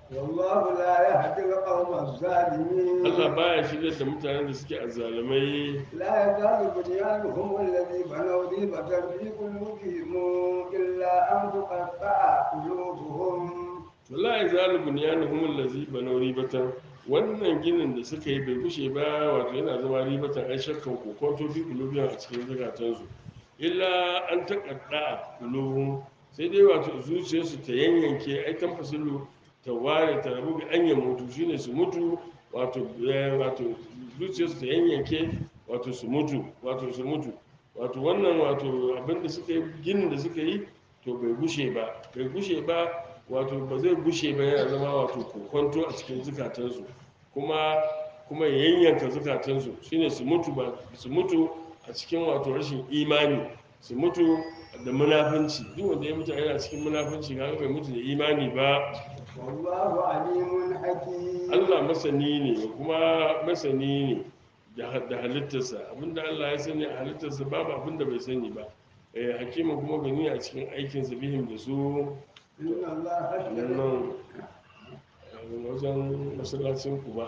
والله لا يهدي القوم الظالمين Allah baya shirya da mutanen da suke azzalumai لا يزال بنيانهم الذي بنوا ريبة في قلوبهم إلا أن تقطع قلوبهم wallahi zalibun ya nuhum allazi banaw ribatan wannan ginin da suka yi bai kushe ba wato yana zama ribatan ai shakkan kokonto bi kulubiyan a cikin zukatansu illa an taƙaɗa kuluhun sai dai wato zuciyarsu ta yanyanke ai kan fasilu ta ware ta rabu bi an mutu shine su mutu wato eh, wato zuciyarsu ta yanyanke wato su mutu wato su mutu wato wannan wato abinda suka yi ginin da suka yi to bai gushe ba bai gushe ba wato ba zai gushe ba yana zama wato kokonto a cikin zukatansu kuma kuma ya yanyanka zukatansu shine su mutu ba su mutu a cikin wato rashin imani su mutu da munafunci duk wanda ya mutu yana cikin munafunci kaga bai mutu da imani ba والله عليم حكيم Allah masani ne kuma masani ne da da halittarsa abinda Allah ya sani a halittarsa babu abinda bai sani ba eh hakima kuma gani a cikin aikinsa bihim da su إن الله nan اشترى nan eh, wajen masallacin kuba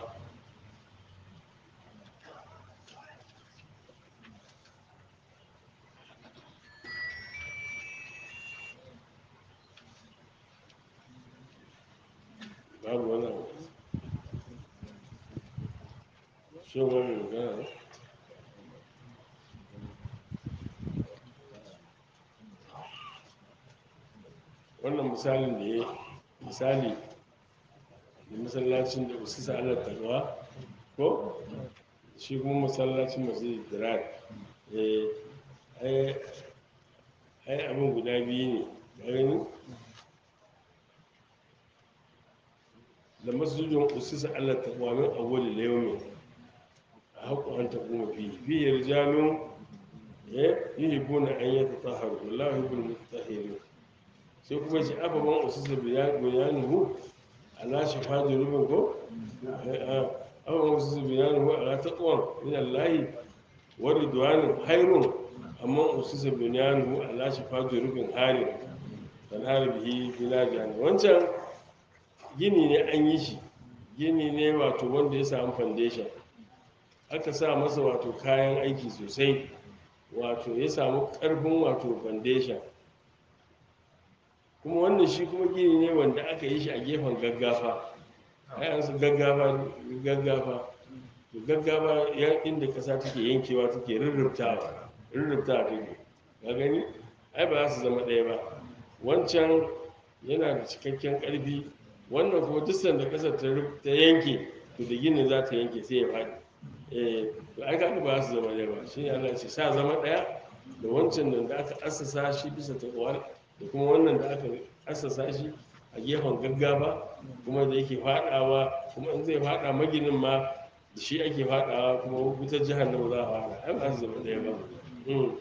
babu wani abu shi wani magana ne? wannan misalin da ya misali da masallacin da usu sa'alar takawa ko shi kuma masallacin masu dirar ai abin guda biyu ne ga gani da masjidin usu sa'alar takawa min awwali layomi a haƙo an taɓo mafi fiye rijalun ya yi hibuna an yi ta taharu wallahu hibul mutahirin sai kuma ce ababen ususa bayanuhu ala shafa rubin ko ababen ususa bayanuhu ala taqwan min allahi wa ridwanun hayrun amma ususa bayanuhu ala shafa rubin harin kan harbihi bila jani wancan gini ne an yi shi gini ne wato wanda ya samu foundation aka sa masa wato kayan aiki sosai wato ya samu karfin wato foundation kuma wannan shi kuma gini ne wanda aka yi shi a gefen gaggafa ayan su gaggafa gaggafa to gaggafa ya inda kasa take yankewa take rurrubtawa rurrubtawa take ka gani ai ba za su zama ɗaya ba wancan yana da cikakken ƙarfi wannan kuma duk sanda ƙasar ta rub- ta yanke to da ginin za ta yanke sai ya faɗi eh to ai kaga ba za su zama ɗaya ba shi ne Allah ya ce sa zama ɗaya da wancan da aka assasa shi bisa taqwa da kuma wannan da aka assasa shi a gefen gaggaba kuma da yake fadawa kuma in zai fada maginin ma da shi ake fadawa kuma wutar jahannama za a fada ai ba su zama ɗaya ba Mm.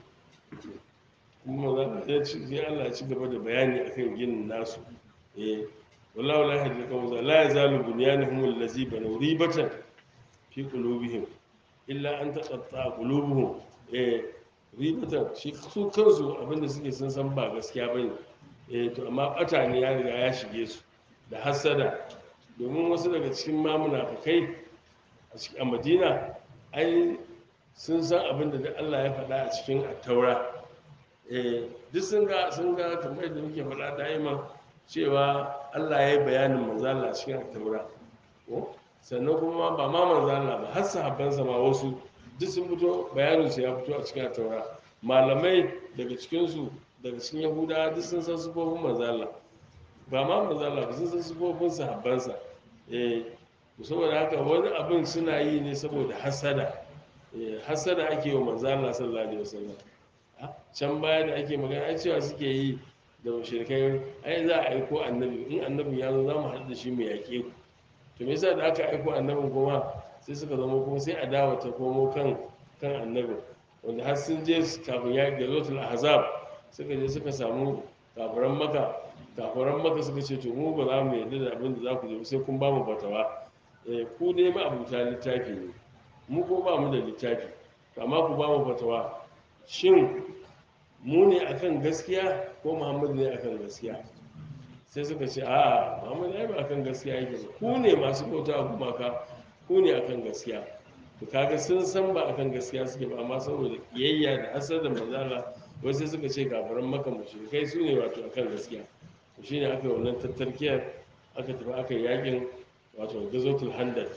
kuma za a ci sai Allah ya ci gaba da bayani akan ginin nasu eh wallahu la yahdi al-qawma la yazalu bunyanuhum allazi banaw ribatan fi qulubihim illa an taqatta qulubuhum eh ribatan shi su kansu abinda suke sun san ba gaskiya bane eh to amma bata ne ya riga ya shige su da hasada domin wasu daga cikin ma munafikai a cikin a Madina ai sun san abinda da Allah ya faɗa a cikin at-taura eh duk sun ga sun ga kamar yadda muke faɗa daima cewa Allah ya yi bayanin manzo Allah a cikin at-taura ko sannan kuma ba ma manzo Allah ba har sahabbansa ma wasu duk sun fito bayanin su ya fito a cikin at-taura malamai daga cikin su daga cikin yahudawa duk sun san sufofin manzo Allah ba ma manzo Allah ba sun san sufofin sahabbansa eh to saboda haka wani abin suna yi ne saboda hasada eh hasada ake yi wa manzo Allah sallallahu alaihi wasallam Ah, can baya da ake magana ai cewa suke yi da mushrikai ai za a aiko annabi in annabin ya zo za mu haɗu da shi mu yaƙe ku to me yasa da aka aiko annabin kuma sai suka zama kuma sai a dawo ta komo kan kan annabin wanda har sun je kafin ya ga zotul ahzab suka je suka samu kafiran maka kafiran maka suka ce to mu ba za mu yarda da abin da za ku je ba sai kun ba mu fatawa eh ku dai ma abuta littafi ne mu ko ba mu da littafi to amma ku ba mu fatawa shin mu ne akan gaskiya ko muhammad ne akan gaskiya sai suka ce a Muhammad ai ba akan gaskiya yake ba ku ne masu bauta a gumaka ku ne akan gaskiya to kaga sun san ba akan gaskiya suke ba amma saboda kiyayya da hasar da mazala wasu sai suka ce gafaran maka mushrikai su ne wato akan gaskiya to shine aka yi wannan tattarkiyar aka tafi aka yi yakin wato gazotul handar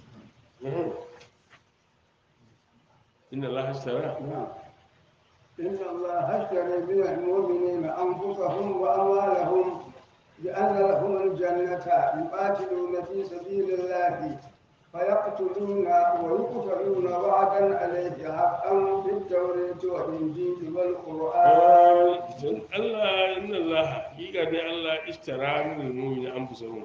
inna Allah hashtara نعم. إن الله اشترى من المؤمنين أنفسهم وأموالهم بأن لهم الجنة يقاتلون في سبيل الله فيقتلون ويقتلون وعدا عليه حقا في التوراة والإنجيل والقرآن don Allah inna Allah hakika dai Allah ishtara min mu'mini anfusahum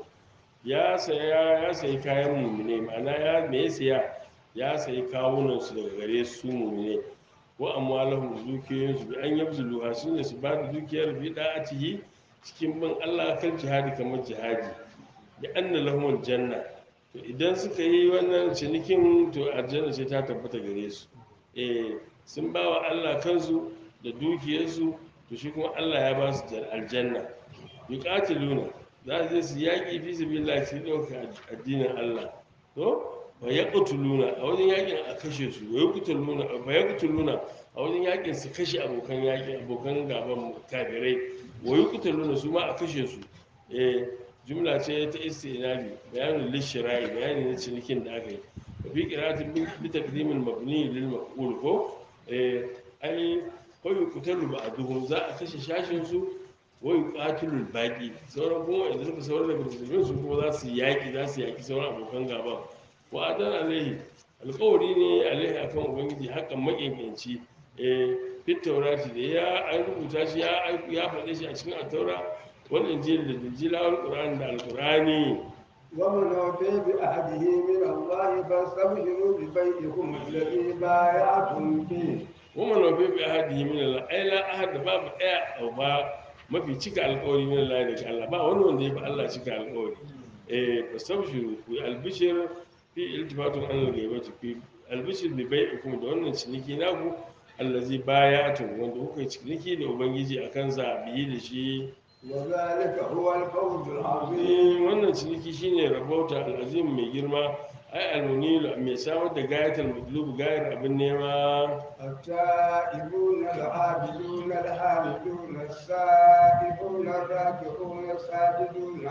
ya saya ya sayi kayan mu'mine ma'ana ya me ya saya ya sayi kawunan su daga gare su mu'mine wa amwalahum dukiyoyin su bi an yabzulu shine su ba da dukiyar bi da'atihi cikin bin Allah kan jihadi kamar jihadi bi anna lahum janna to idan suka yi wannan cinikin to aljanna ce ta tabbata gare su eh sun ba wa Allah kansu da dukiyarsu to shi kuma Allah ya ba su jar- aljanna yuqatiluna za su je su yaƙi fi sabilillah su ɗauka addinin Allah to wa yaqtuluna a wajen yaƙin a kashe su wa yaqtuluna wa yaqtuluna a wajen yaƙin su kashe abokan yaƙi abokan gaban kafirai wa yaqtuluna su ma a kashe su eh jumla ce ta istinabi bayanin lishirai bayani na cinikin da aka yi wa fi qira'atin bi taqdimil mabni lil maf'ul ko eh ai ko yuqtalu ba'duhum za a kashe shashin su wa yuqatilul baqi sauran kuma idan suka sauran daga musulmin su kuma za su yaki za su yaki sauran abokan gaban wa adan alaihi alƙawari ne alaihi akan ubangiji hakan makinkanci eh fit taurati da ya an rubuta shi ya ya faɗe shi a cikin at-taura wal injil da injila wal qur'an da al-qur'ani ومن أوفي بعهده من الله فاستبشروا ببيعكم الذي بايعتم به kuma na bai bai ahadi min Allah ai la ahad babu daya au ba mafi cika alƙawari min Allah daga Allah ba wani wanda ya fi Allah cika alƙawari eh fastabshiru ku albishir fi iltifatun an al-ghaibati fi albishir bi bai'ikum da wannan ciniki naku allazi bayatun wanda kuka yi ciniki da ubangiji akan sa biyi da shi وذلك هو الفوز العظيم Eh, wannan ciniki shine rabauta al'azim mai girma ai almunilu mai samar da gayatul matlub gayar abin nema التائبون العابدون الحامدون السائحون الراكعون الساجدون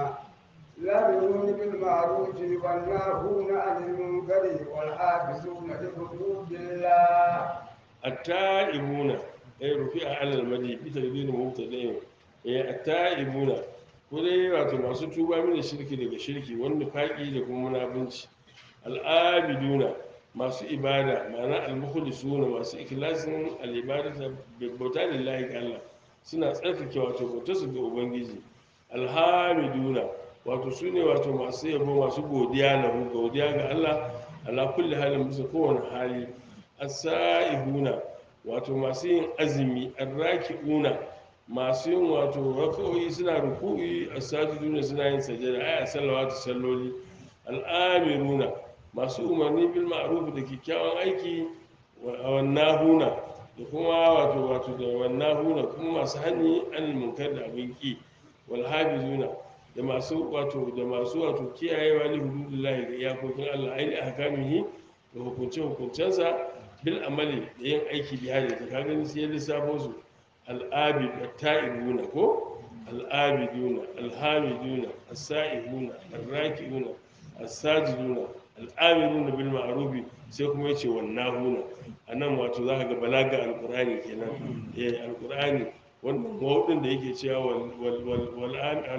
الامرون بالمعروف والناهون عن المنكر والحافظون لحدود الله التائبون أي رفيع على المدي بتقدير مبتدئ eh at-ta'ibuna ko dai wato masu tuba mini shirki daga shirki wanda faki da kuma munafunci al-abiduna masu ibada ma'ana al-mukhlisuna masu ikhlasin al-ibadata bi bauta lillahi ga Allah suna tsarkake wato bautar su ga ubangiji alhamiduna wato su ne wato masu yabo masu godiya lahu godiya ga Allah ala kulli halin bisa kowane hali as-sa'ihuna wato masu yin azumi arraki'una masu yin wato raka'o'i suna ruku'i as-sajiduna suna yin sajada ay salawatu salloli al-amiruna masu umarni bil ma'ruf da kyakkyawan aiki wa nahuna da kuma wato wato da wannahuna kuma masu hani anil munkar da abin ki wal hafizuna da masu wato da masu wato kiyayewa li hududillahi da iyakokin Allah aini ahkamihi da hukunce hukuncensa bil amali da yin aiki bi hadi ta kaga sai ya lissafo su al-abid at-ta'ibuna ko al-abiduna al-hamiduna as-sa'ihuna ar-raki'una as-sajiduna al-amiruna bil ma'ruf sai kuma yace wannahuna anan wato zaka ga balaga al-qur'ani kenan eh al-qur'ani wannan mawudin da yake cewa wal wal wal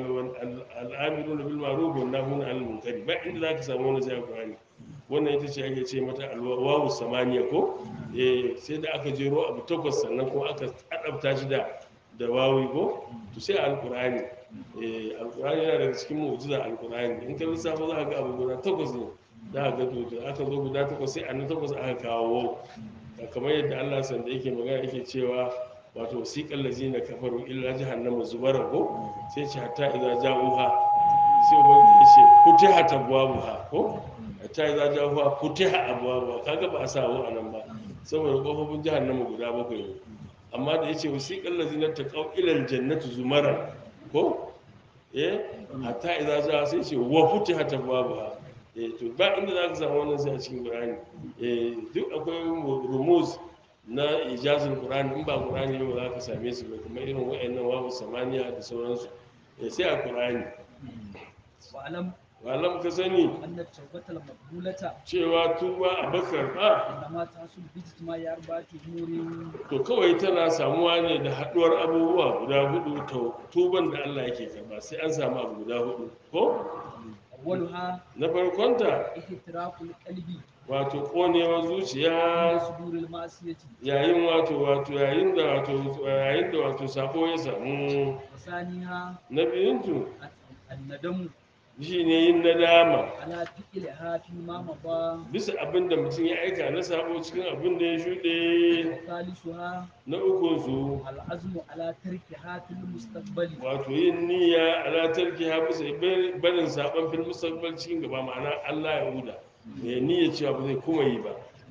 al-amiruna bil ma'ruf wan nahuna 'anil munkari ba inda zaka samu wannan sai al-qur'ani wannan ita ce ake ce mata alwawu samaniya ko eh sai da aka jero abu takwas sannan kuma aka adabta shi da da wawi ko to sai alqur'ani eh alqur'ani yana daga cikin mu'jiza alqur'ani in ka lissafa za ka ga abu guda takwas ne za ka ga to da aka zo guda takwas sai annan takwas aka kawo kamar yadda Allah sanda yake magana yake cewa wato wasiqal lazina kafaru illa jahannama zubara ko sai ce hatta idza ja'uha sai ubangiji ya ce futihat abwabuha ko ta yi zaja huwa futiha abuwa kaga ba a sa wa nan ba saboda kofofin jahannama guda bakwai ne amma da yace wasiqal ladzina taqaw ila aljannati zumara ko eh hatta idza ja sai ce wa futihat abwabuha eh to ba inda zaka samu wannan sai a cikin qur'ani eh duk akwai rumuz na ijazul qur'ani in ba qur'ani ne ba za ka same su ba kuma irin wayannan wawu samaniya da sauransu eh sai a qur'ani واعلم walam ka sani ان التوبه المقبوله cewa tuba a bakar ba انما تحصل باجتماع اربعه امور to kawai tana samuwa ne da haduwar abubuwa guda hudu to tuban da Allah yake karba sai an samu abu guda hudu ko اولها na farkonta احتراق القلب wato konewar من zuciya صدور المعصيه yayin wato wato yayin da wato yayin da wato sako ya samu وثانيها na biyuntu الندم shi ne yin nadama على فعلها فيما مضى bisa abin da mutum ya aika na sabo cikin abin da ya shuɗe وثالثها na ukunsu العزم على تركها في المستقبل wato yin niyya ala tarki ha bisa barin saban fil mustaqbal cikin gaba ma'ana Allah ya huda ya niyya cewa ba zai kuma yi ba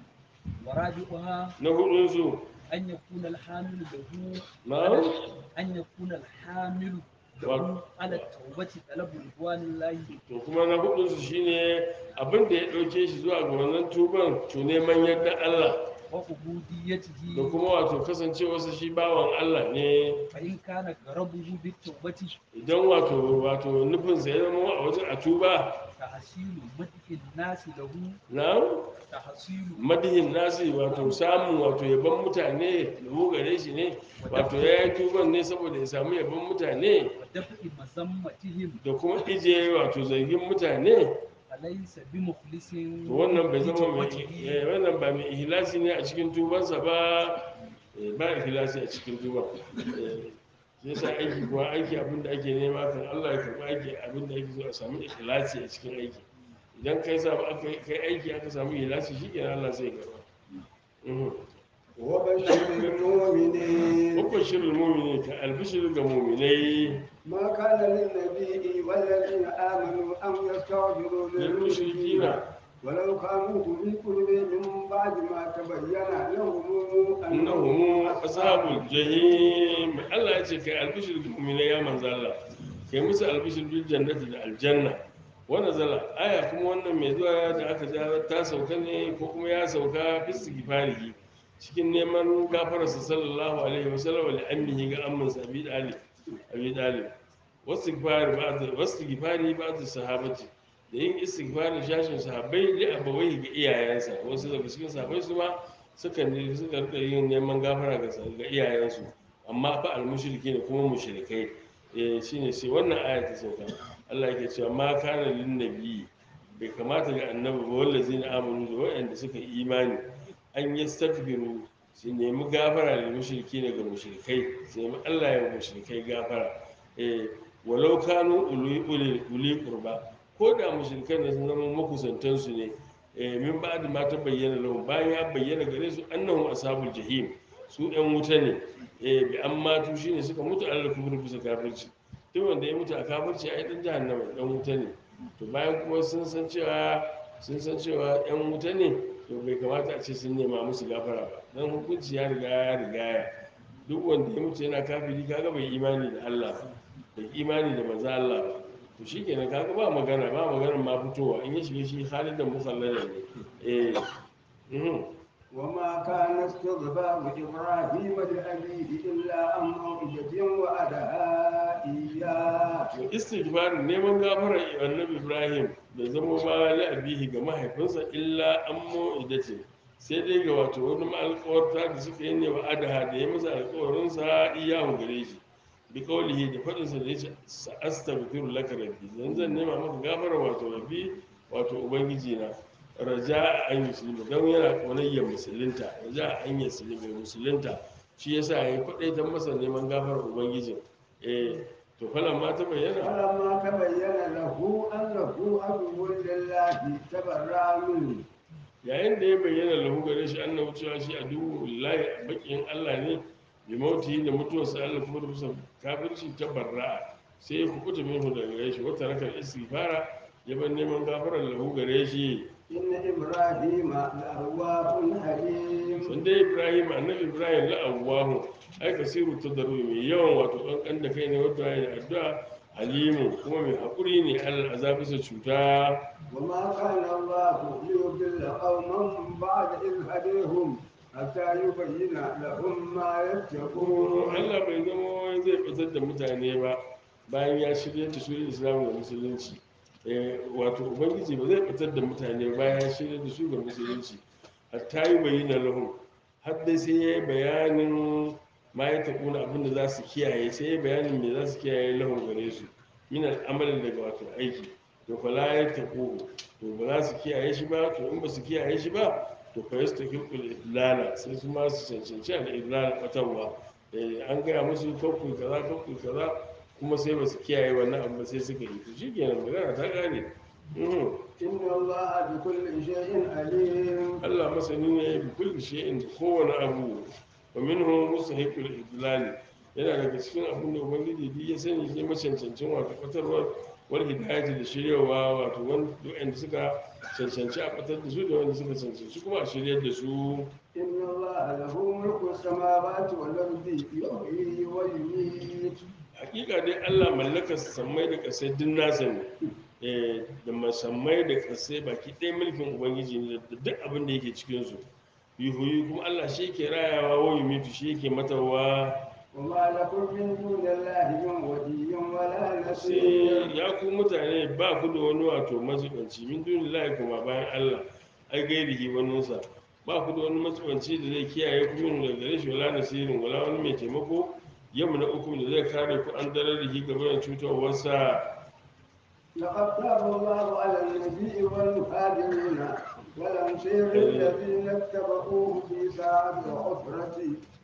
ورابعها na hudun su أن يكون الحامل له na أن يكون الحامل له وال- على التوبة طلب رضوان الله to kuma na hudun su shine abin da ya dauke shi zuwa ga wannan tuban to neman yadda Allah da وعبوديته kuma wato kasancewarsa shi bawan Allah ne فإن كان غرضه بالتوبة idan wato wato nufinsa ya zama a wajen a tuba تحصيل مدح الناس له na تحصيل madihin nasi wato samun wato yaban mutane lahu gare shi ne wato ya yi tuban ne saboda ya samu yaban mutane ودفع مذمتهم da kuma ije wato zargin mutane فليس بمخلص to wannan bai zama mai بتوبته. eh, wannan ba mai ihlasi ne a cikin tubansa ba eh, ba ihlasi a cikin tuban Eh, shi yasa aiki kuwa aiki abin da ake nema kan Allah ya karɓi aiki abin da ake so a samu ihlasi a cikin aiki idan kai samu aka kai aiki aka samu ihlasi shi kenan Allah zai karɓa Mhm. وبشر المؤمنين Mubashir mumini ka albishir ga muminai ما كان للنبي والذين آمنوا أن يستغفروا للمشركين للمشركين ولو كانوا أولي قرب من بعد ما تبين لهم annahum ashabul jahim Allah ya ce kai albishir ga muminai ya manzo Allah kai musu albishir bil jannati da aljanna wannan zala aya kuma wannan mai zuwa da aka ja ta sauka ne ko kuma ya sauka fi istighfarihi cikin neman gafararsa sallallahu alaihi wasallam li ammihi ga amman sa abi dalib abi dalib wastighfar ba'd wastighfari ba'd sahabati da yin istighfarin shashin sahabbai da abawai ga iyayensa wasu daga cikin sahabbai su ma suka ne suka rika yin neman gafara ga ga iyayensu amma fa al-mushriki ne kuma mushrikai eh shine sai wannan aya ta sauka Allah yake cewa ma kana lin nabiyyi bai kamata ga annabi ba wallazina amanu da waɗanda suka yi imani an yastaghfiru su nemi gafara da mushriki ne ga mushrikai su nemi Allah ya mushrikai gafara eh walau kanu uli uli uli qurba ko da mushrikan ne sun zama makusantan su ne eh min ba'd ma ta bayyana lahum bayan ya bayyana gare su annahum ashabul jahim su ɗan wuta ne eh bi amma tu shine suka mutu alal kufri bisa kafirci duk wanda ya mutu a kafirci ai dan jahannama dan wuta ne to bayan kuma sun san cewa sun san cewa yan wuta ne to bai kamata a ce sun nema musu gafara ba dan hukunci ya riga ya rigaya duk wanda ya mutu yana kafiri kaga bai imani da Allah ba bai imani da manzo Allah ba to shikenan kaga ba magana ba magana ma fitowa in ya shiga shi halin da musallala ne eh mhm وما كان استغفار إبراهيم لأبيه إلا عن موعدة وعدها إياه to istighfar neman gafara annabi ibrahim da zama ba la abihi ga mahaifinsa illa an mu'idace sai dai ga wato wani alƙawarta da suka yi ne wa adaha da ya masa alƙawarin sa iyahu gare shi bi kaulihi da faɗin sa da yace astaghfiru laka rabbi zan zan nema maka gafara wato rabbi wato ubangiji na raja an musulmi don yana ƙaunayyar musulunta raja an yi musulunta shi yasa ya yi faɗaitan masa neman gafarar ubangijin eh to falan ma ta bayyana فلما تبين له أنه عدو لله تبرأ منه yayin da ya bayyana lahu gare shi annabi cewa shi a duhu lillahi bakin Allah ne bi mauti da mutuwarsa Allah kuma da musa kafirci ta barra'a sai ya kubuta minhu daga gare shi wata rakar istighfara ya bar neman gafarar lahu gare shi إن إبراهيم لأواه حليم sun dai ibrahim annabi ibrahim la'awwahu ai kasiru tadarru mai yawan wato kankan da kai ne wanda ya addu'a alimu kuma mai haƙuri ne alal azabisa cuta وما كان الله ليضل قوما بعد إذ هديهم حتى يبين لهم ما يتقون Allah bai zama zai fitar da mutane ba bayan ya shirya da su islam da musulunci Eh, wato ubangiji ba zai fitar da mutane ba bayan ya shirya da su ga musulunci hatta yi bayyana lahum har dai sai ya yi bayanin ma ya taɓo na abin da za su kiyaye sai ya yi bayanin me za su kiyaye lahum gare su min al'amalin daga wato aiki to fa la ya taɓo to ba za su kiyaye shi ba to in ba su kiyaye shi ba to fa yastahiqul idlala sai su ma su cancanci al idlala batarwa eh an gaya musu kakku kaza kakku kaza kuma sai ba su kiyaye wannan abu ba sai suka yi to shikenan magana ta gane Mhm. إن الله بكل شيء عليم Allah masani ne bi kulli shay'in da kowane abu wa minhu mustahiqul idlal yana daga cikin abin da ubangiji duk ya sani sai macancancin wato fatarwar wal hidayati da shiryawa wato wanda suka cancanci a fatar da su da wanda suka cancanci kuma a shiryar da su إن الله له ملك السماوات والأرض يحيي ويميت hakika dai Allah mallakar sammai da kasai duk nasa ne Eh, da masammai da kasai baki ɗaya mulkin ubangiji ne da duk abin da yake cikin su yuhuyi kuma Allah shi yake rayawa wa yumitu shi yake matarwa وما لكم من دون الله من ولي ولا نصير sai ya ku mutane ba ku da wani wato mazubanci min duni lahi kuma bayan Allah ai gairihi waninsa ba ku da wani mazubanci da zai kiyaye ku min daga gare shi wala nasirin wala wani mai taimako yamma na uku da zai kare ku an darar da shi gaban cutarwarsa لقد تاب الله على النبي والمهاجرين والأنصار الذين اتبعوه في ساعة العسرة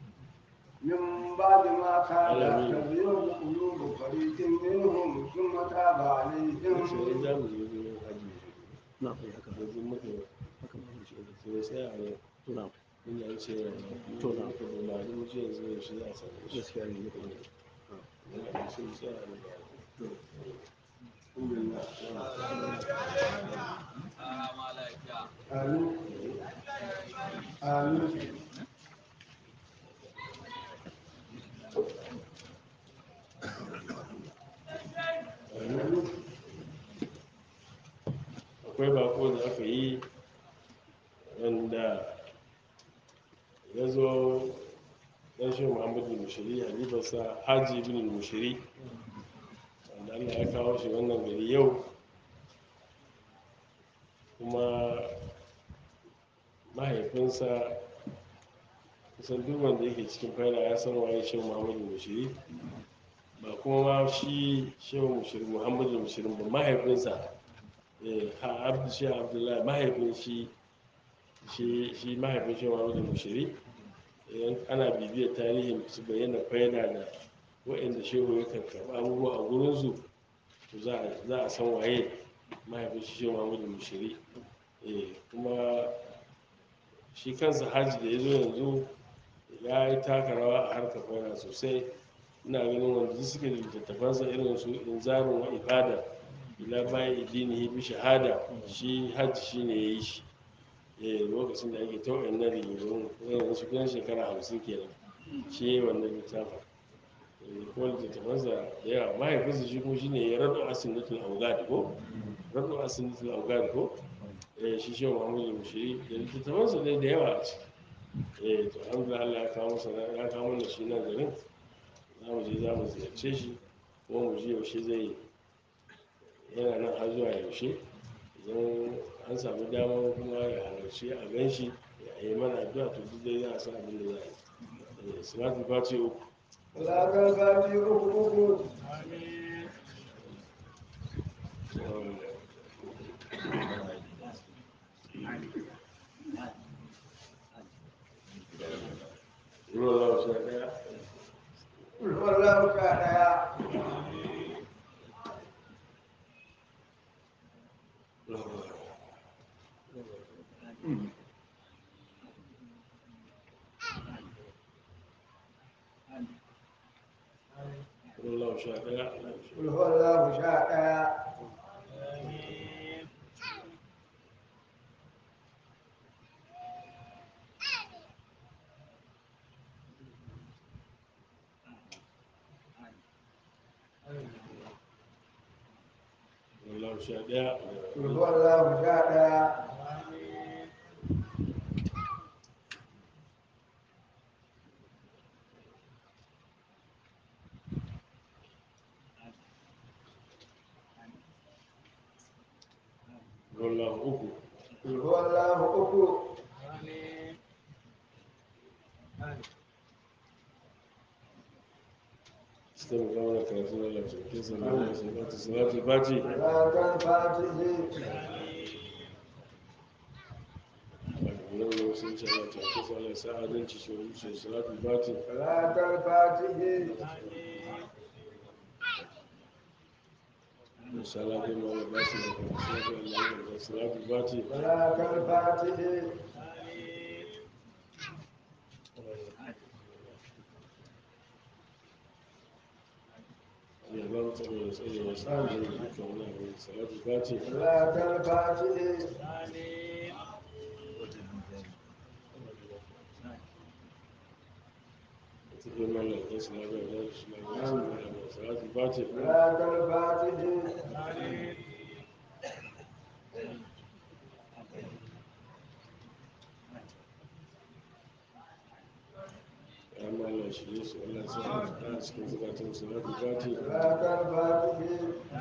من بعد ما كان تزيغ قلوب فريق منهم ثم تاب sai عليهم za mu je gurin haji na kai haka yanzu muka haka ma shi ne sai sai a ne to na ina an ce To na. muka da mali mu ce yanzu yaushe za a samu shi gaskiya ne muka yi ina da sai sai a ne آمين آمين akwai bako da aka yi wanda ya zo ɗan shi muhammadu mushiri halifarsa haji bin mushiri wanda allah ya kawo shi wannan gari yau kuma mahaifinsa kusan duk wanda yake cikin faila ya san waye shi muhammadu mushiri ba kuma ma shi shehu mushiri muhammadu mushiri ba mahaifinsa eh, ha abdu shi abdullahi mahaifin shi shi shi mahaifin shi muhammadu mushiri idan ana bibiyar tarihin su bayyana faida da waɗanda shehu ya karɓi abubuwa a gurinsu to za a- za a san waye mahaifin shi shehu muhammadu mushiri eh, kuma shi kansa hajji da ya zo yanzu ya yi taka rawa a harkar faida sosai ina ganin wanda duk suke da littattafansa irin su inzarin wa ibada ila bayan idinihi bi shahada shi hajji shi ne ya yi shi eh lokacin da ake ta wayannan rigingimu yanzu su kusan shekara hamsin kenan shi ya yi wannan littafin Eh, ko littattafansa da yawa mahaifinsa shi kuma shi ne ya raɗo asinatul augad ko raɗo asinatul augad ko eh shi shi muhammadu mushiri da littattafansa dai da yawa a ciki eh to alhamdulillah Allah ya kawo masa ya kawo mana shi nan garin za mu je za mu ziyarce shi kuma mu ji yaushe zai yi yana nan har zuwa yaushe idan an samu dama kuma ya halarci a gan shi ya yi mana addu'a to duk dai za a san abin da za a yi Eh, salatul fati uku ولا تنفع في أخوكم ruwan lawa sha ɗaya قل هو الله تعالى ruwan lawa sha ɗaya قل هو الله تعالى Allah sha ɗaya قل هو الله شاء wallahu uku قل هو الله أكو su ta muka mana karatu na lafiyar sallallahu alaihi wasallam salatu fati صلاة الفاتحة yau ne sun ce ana tafi sallar sa'adanci shi wuce salatu fati صلاة الفاتحة da salatu ma da ba su da kuma salatu Allah da salatu fati صلاة الفاتحة ya ba mu tsaro da tsaro da sa'adun da duka wani abu da salatu fati صلاة الفاتحة ta ke mana da salatu da shi na da salatu fati صلاة الفاتحة ya ma Allah shi ne su Allah sa a cikin zukatan salatu fati صلاة الفاتحة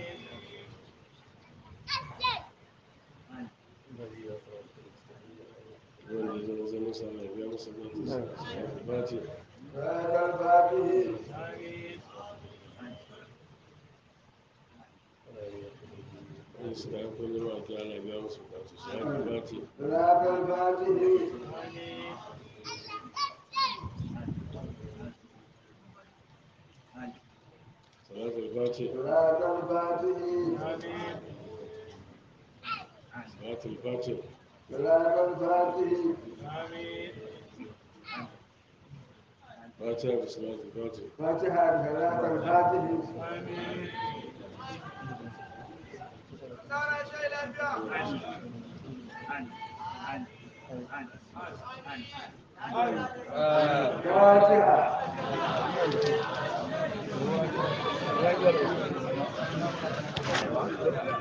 wanda ya zama zama sa Allah ya biya masa zata salatu fati صلاة الفاتحة wanda suka yi kullum a ta Allah ya biya masa zata salatu fati صلاة الفاتحة salatu fati صلاة الفاتحة salatu fati صلاة الفاتحة fatiha da salatu fati فاتحة صلاة الفاتحة فاتحة